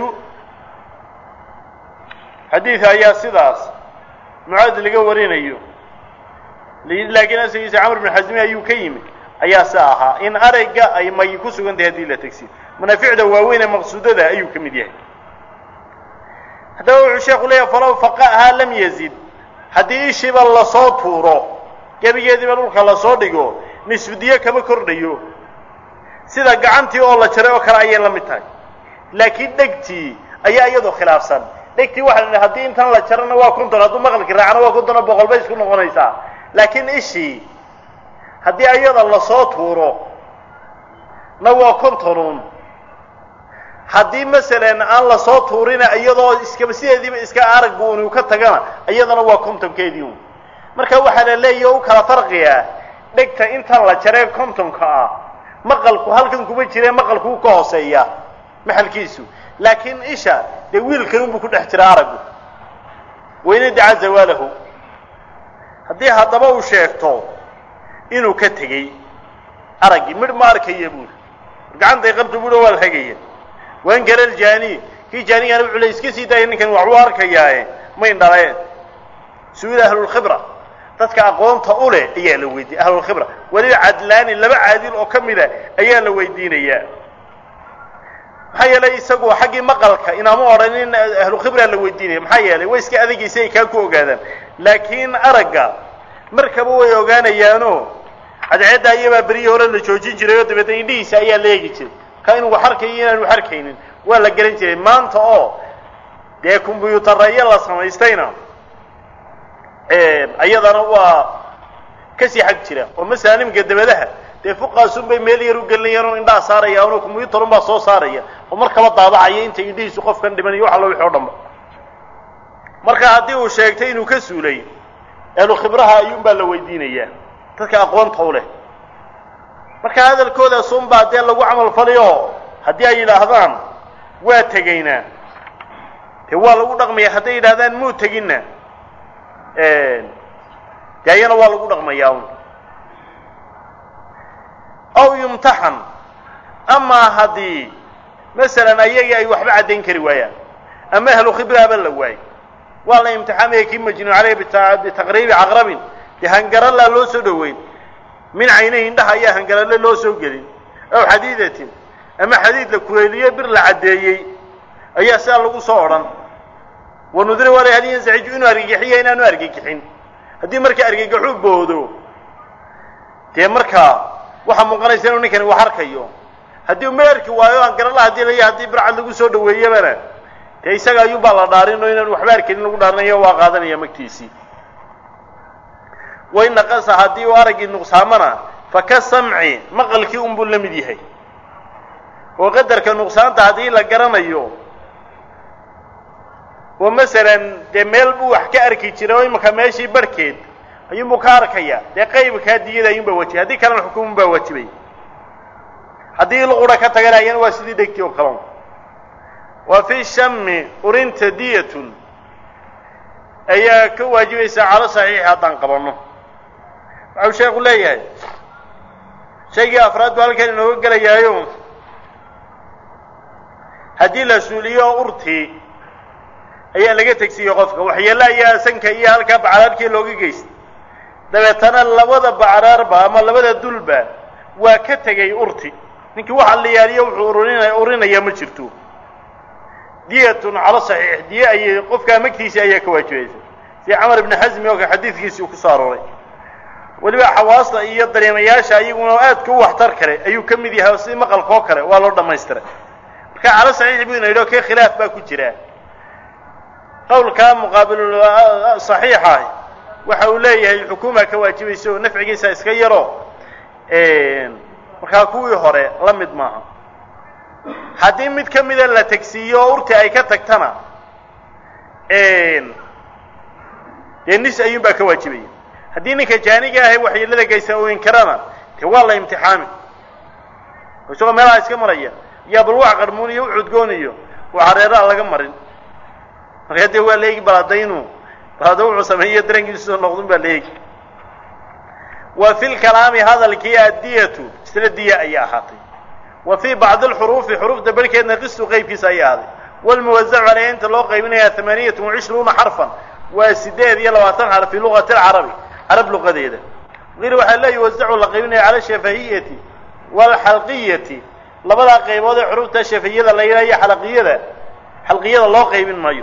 xadiidka ayaa sidaas mucaad laga warinayo laakiin asagiisa camr bin xasmi ayuu ka yimid ayaa si ahaa in aragga ay may ku sugan tahay haddii la tegsiyo manaaficda waaweyn ee maqsuudada ayuu ka mid yahay haddaba wuxuu sheeku leeyahay falow faqa'haa lam yazid haddii ishiiba lasoo tuuro gebigeediiba dhulka lasoo dhigo nisfudiyo kama kordhayo sida gacantii oo la jaray oo kale ayay la mid tahay laakiin dhegtii ayaa iyadoo khilaafsan dhegtii waxa la haddii intan la jarana waa konton hadduu maqalki raacana waa konton oo boqol bay isku noqonaysaa laakiin ishii haddii iyada lasoo tuuro na waa kontonuun haddii masalan aan lasoo tuurina iyadoo iskaba sideediiba iska aragbu unu ka tagana iyadana waa kontonkeedii un marka waxaa la leeyahy o u kala farqiyaa dhegta intan la jaree kontonka ah maqalku halkan kuma jire maqalku wuu ka hooseeya maxalkiisu laakiin isha dee wiilkan unbuu ku dhex jira araggu wayna dacaa zawaalahu haddii haddaba uu sheegto inuu ka tegey araggii midh ma arkaya buuri gacantay qabta buuhi waa la hagaya waan gara aljaani kii jaanigana wuxuu le iska sii daaya ninkan waxbuu arkayaaye mayn dhaleen su-ila ahlulkhibra dadka aqoonta u leh ayaa la weydiiya ahlulkhibra weliba cadlaani laba caadil oo ka mida ayaa la weydiinayaa maxaa yeelay isagu xaggii maqalka inaama odhanin ahlukhibraa la weydiinaya maxaa yeelay way iska adagaysa ay kaa ku ogaadaan laakiin aragga markaba way ogaanayaano cadceedda ayabaa berihii hore la joojin jiray oo dabeedna indhihiisa ayaa la eegi jiray ka inuu wax arkayo inaanu wax arkaynin waa la garan jiray maanta oo dee kombyuutareeyo la samaystayna ayadana waa kasii xag jira oo masalan iminka dabadaha dee fuqaasun bay meel yar u gelinayaan oo indhaha saarayaan oo kombyuutarun baa soo saaraya oo markaba daabacaya inta indhihiisu qofkan dhimanayo wax allo wixi o dhanba marka haddii uu sheegtay inuu ka suulay ahlu khibraha ayuun baa la weydiinayaa dadka aqoonta u leh marka hadalkoodaas un baa dee lagu camal faliyo haddii ay yidhaahdaan waa tegaynaa dee waa lagu dhaqmaya hadday yidhahdaan muu teginna dee ayana waa lagu dhaqmayaa un aw yumtaxan amaa haddii masalan ayagii ay waxba caddayn kari waayaan ama ahlu khibraaba la waayo waa la imtixaamaya kii majnuun caleyh bitaqriibi caqrabin dee hangarallaa loo soo dhoweyn min caynahi indhaha ayaa hangaralle loo soo gelin aw xadiidatin ama xadiid la kuleeliyo bir la caddeeyey ayaa sidaa lagu soo odhan wanudira wala hal yansaxiju inuu argagixiya inaanu argagixin haddii marka argagaxuu boodo dee markaa waxaa muuqanaysa inuu ninkani wax arkayo haddii uma arki waayo hangaralla hadii la haddii bircad lagu soo dhaweeyabana dee isaga ayuunbaa la dhaarin oo inaanu waxba arkanin lagu dhaarinayo waa qaadanaya magtiisii wain naqasa haddii uu araggii nuqsaamana faka samci maqalkii unbuu la mid yahay oo qadarka nuqsaanta haddii la garanayo oo masalan dee meel buu wax ka arki jiray oo imanka meeshii barhkeed ayuunbuu ka arkaya dee qaybkaa diyada ayuunbaa wajibay haddii kalena xukumun baa wajibay haddii luqura ka tagana ayana waa sidii dhegtii oo kalon wa fi shami urinta diyatun ayaa ka waajibaysaa calo saxiixi haddaan qabanno waxau sheekhu leeyahay shaygii afraad buu halkan inooga gelayaayo haddii la suuliyo urtii ayaa laga tegsiiyey qofka waxyeello ayaa sanka iyo halkaa bacraarkii looga geystay dabeetana labada bacraarba ama labada dulba waa ka tegay urti ninkii waxa la yaaliyo wuxuu urinaya urinaya ma jirto diyatun calo saxiix diye ayay qofkaa magtiisii ayaa ka waajibaysa si camar ibni xasmi oo ka xadiidkiisii uu ku soo arooray weliba xawaasta iyo dareemayaasha iyaguna aadka u waxtar kale ayuu ka mid yahay si maqalka oo kale waa loo dhamaystiray marka calo saxiix buu ina yidhi oo kee khilaaf baa ku jira qawlkaa muqaabilu saxiixaah waxa uu leeyahay xukuuma ka waajibaysa oo nafcigiisa iska yaro markaa kuwii hore la mid maaha haddii mid ka mida la tegsiiyo oo urti ay ka tagtana dee nis ayuun baa ka waajibaya haddii ninka jaaniga ahay waxyeelada geysa uu inkarana dee waa la imtixaami isagoo meelaha iska maraya yaa bal wax qarmuun iyo ucudgoon iyo waxareeraha laga marin markaa dee waa la eegi baladaynu balada wuxuu sameeyo darankiisu noqdun baa la eegi wa fi lkalaami hadalkii addiyatu isla diya ayay ahaatay wa fii bacdi alxuruufi xuruufta barhkeedna qistu qeybkiisa ayay ahaaday walmuwasacu caleyha inta loo qaybinaya amaaniyat wacishruuna xarfan waa sideed iyo labaatan xarf fi luqati alcarabi carab luqadeeda qil waxaa la yuwasacu la qaybinaya cala shafahiyati waalxalqiyati labadaa qaybood ee xuruufta shafahiyada la yidhaha iyo xalaqiyada xalqiyada loo qaybin maayo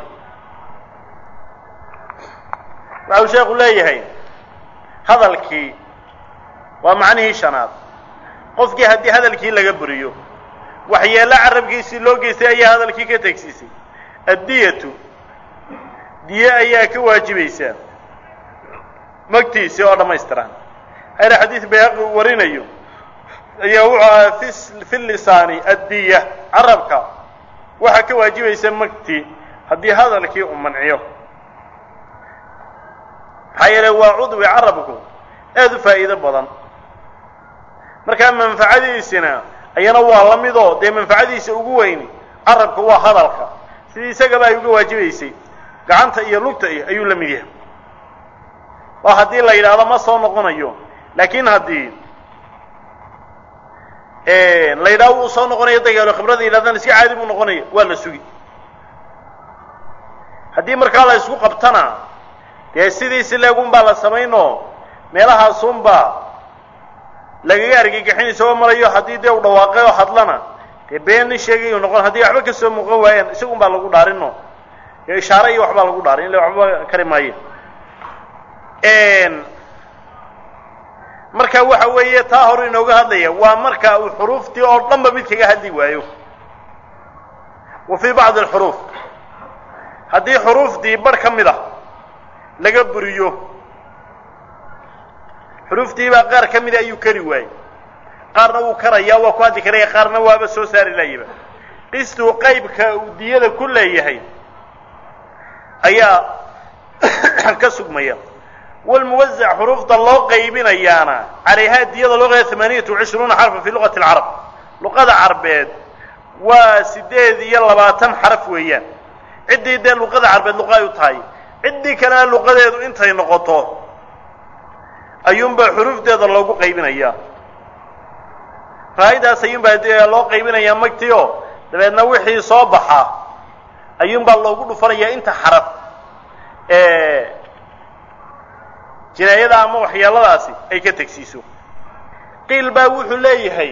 waxa uu sheekhu leeyahay hadalkii waa macnihii shanaad qofkii haddii hadalkii laga buriyo waxyeello carabkiisii loo geystay ayaa hadalkii ka tegsiisay addiyatu diye ayaa ka waajibaysaa magtiisii oo dhammaystiran hayra xadiid bayhaqi uu warinayo ayaa wuxuu ahaa fi fi lisaani addiya carabka waxaa ka waajibaysa magtii haddii hadalkii uu manciyo maxaa yeele waa cudwi carabku aada u faa'iido badan markaa manfacadiisina ayana waa la midoo dee manfacadiisa ugu weyni carabka waa hadalka sidii isagaba ay uga waajibaysay gacanta iyo lugta iyo ayuu la mid yahay waa haddii la yidhaahdo ma soo noqonayo laakiin haddii la yidhahdo wuu soo noqonayo dagaalo khibrada yidhahdaan iska caadi buu noqonaya waa la sugi haddii markaa la isku qabtana dee sidiisi leegun baa la samaynoo meelahaasunbaa lagaga argagixin isagoo marayo haddii dee u dhawaaqay oo hadlana dee been nin sheegayu noqon haddii waxba kasoo muuqan waayaan isagun baa lagu dhaarino dee ishaare iyo waxbaa lagu dhaarin illa waxba kari maayo marka waxa weeye taa hore inooga hadlaya waa marka uu xuruuftii oo dhanba mid kaga hadli waayo wa fii bacdi alxuruuf haddii xuruuftii bar ka mid a laga buriyo xuruuftiibaa qaar ka mida ayuu kari waayey qaarna wuu karayaa waa ku hadli karaya qaarna waaba soo saari laayaba qistuu qaybka uu diyada ku leeyahay ayaa ka sugmaya walmuwazac xuruufta loo qaybinayaana calayhaa diyada loo qayba amaaniyatu wacishruuna xarfa fi luqati alcarab luqada carbeed waa sideed iyo labaatan xaraf weeyaan ciddii dee luqada carbeed luqa ay u tahay ciddii kalena luqadeedu intay noqoto ayuunbaa xuruufteeda loogu qaybinayaa faa'idaas ayuunbaa dee loo qaybinayaa magtii oo dabeedna wixii soo baxa ayuunbaa loogu dhufanayaa inta xaraf jinaayada ama waxyeeladaasi ay ka tegsiiso qiil baa wuxuu leeyahay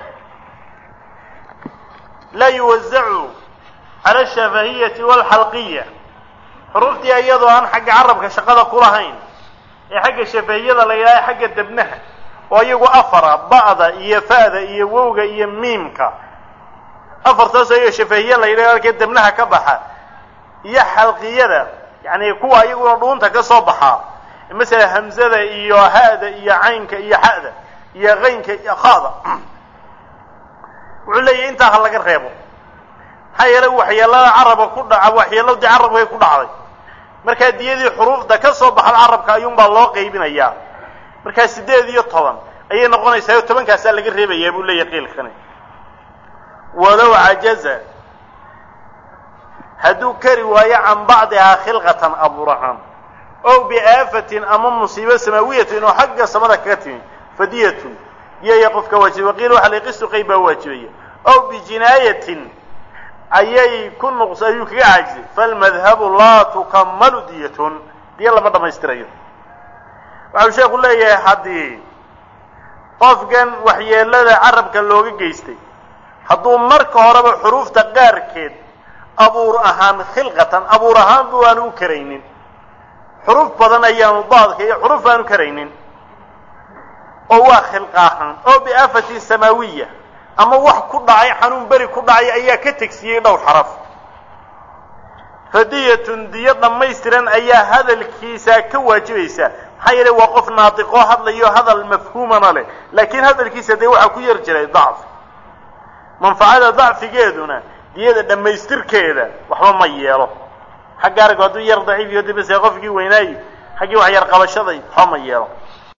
laa yuwazacu cala ashafahiyati waalxalqiya xuruuftii iyadoo aan xagga carabka shaqada ku lahayn ee xagga shafahiyada la yidhaha xagga debnaha oo iyagu afara ba'da iyo fa'da iyo wowga iyo miimka afartaasoo iyago shafahiye la yidhaha halkee debnaha ka baxa iyo xalqiyada yacni kuwa iyaguna dhuunta ka soo baxaa masala hamzada iyo ha'da iyo caynka iyo xa'da iyo qaynka iyo khada wuxuu leeyahy intaa ha laga reebo maxaa yeelay waxyeelada carabka ku dhaca waxyeeladii carabkay ku dhacday markaa diyadii xuruufda ka soo baxda carabka ayuunbaa loo qaybinayaa markaa siddeed iyo toban ayay noqonaysaa oo tobankaasaa laga reebayaa buu leeyahy qiilkani walow cajaza hadduu kari waayo can bacdihaa khilqatan abuur ahaan ow biaafatin ama musiibo samaawiyatin oo xagga samada kaga timi fadiyatun iyaya qofka waajiba waqiila waxa la qistu qayb baa waajibaya ow bijinaayatin ayay ku nuqs ayuu kaga caajizay falmadhabu laa tukamalu diyatun diya lama dhammaystirayo waxau sheekhu leeyahay haddii qofkan waxyeelada carabka looga geystay hadduu marka horeba xuruufta qaarkeed abuur ahaan khilqatan abuur ahaan bu aanu u karaynin xuruuf badan ayaanu daadka iyo xuruuf aanu karaynin oo waa khilqa ahaan oo biaafatin samaawiya ama wax ku dhacay xanuun beri ku dhacay ayaa ka tegsiiyey dhowr xaraf fadiyatun diyo dhammaystiran ayaa hadalkiisa ka waajibaysa maxaa yeelay waa qof naatiqoo hadlayo hadal mafhuumana leh laakiin hadalkiisa dee waxaa ku yar jiray dacfi manfacada dacfigeeduna diyada dhammaystirkeeda waxba ma yeelo xagga arag hadduu yar daciif iyo dibase qofkii weynaayo xaggii wax yar qabashaday waxba ma yeelo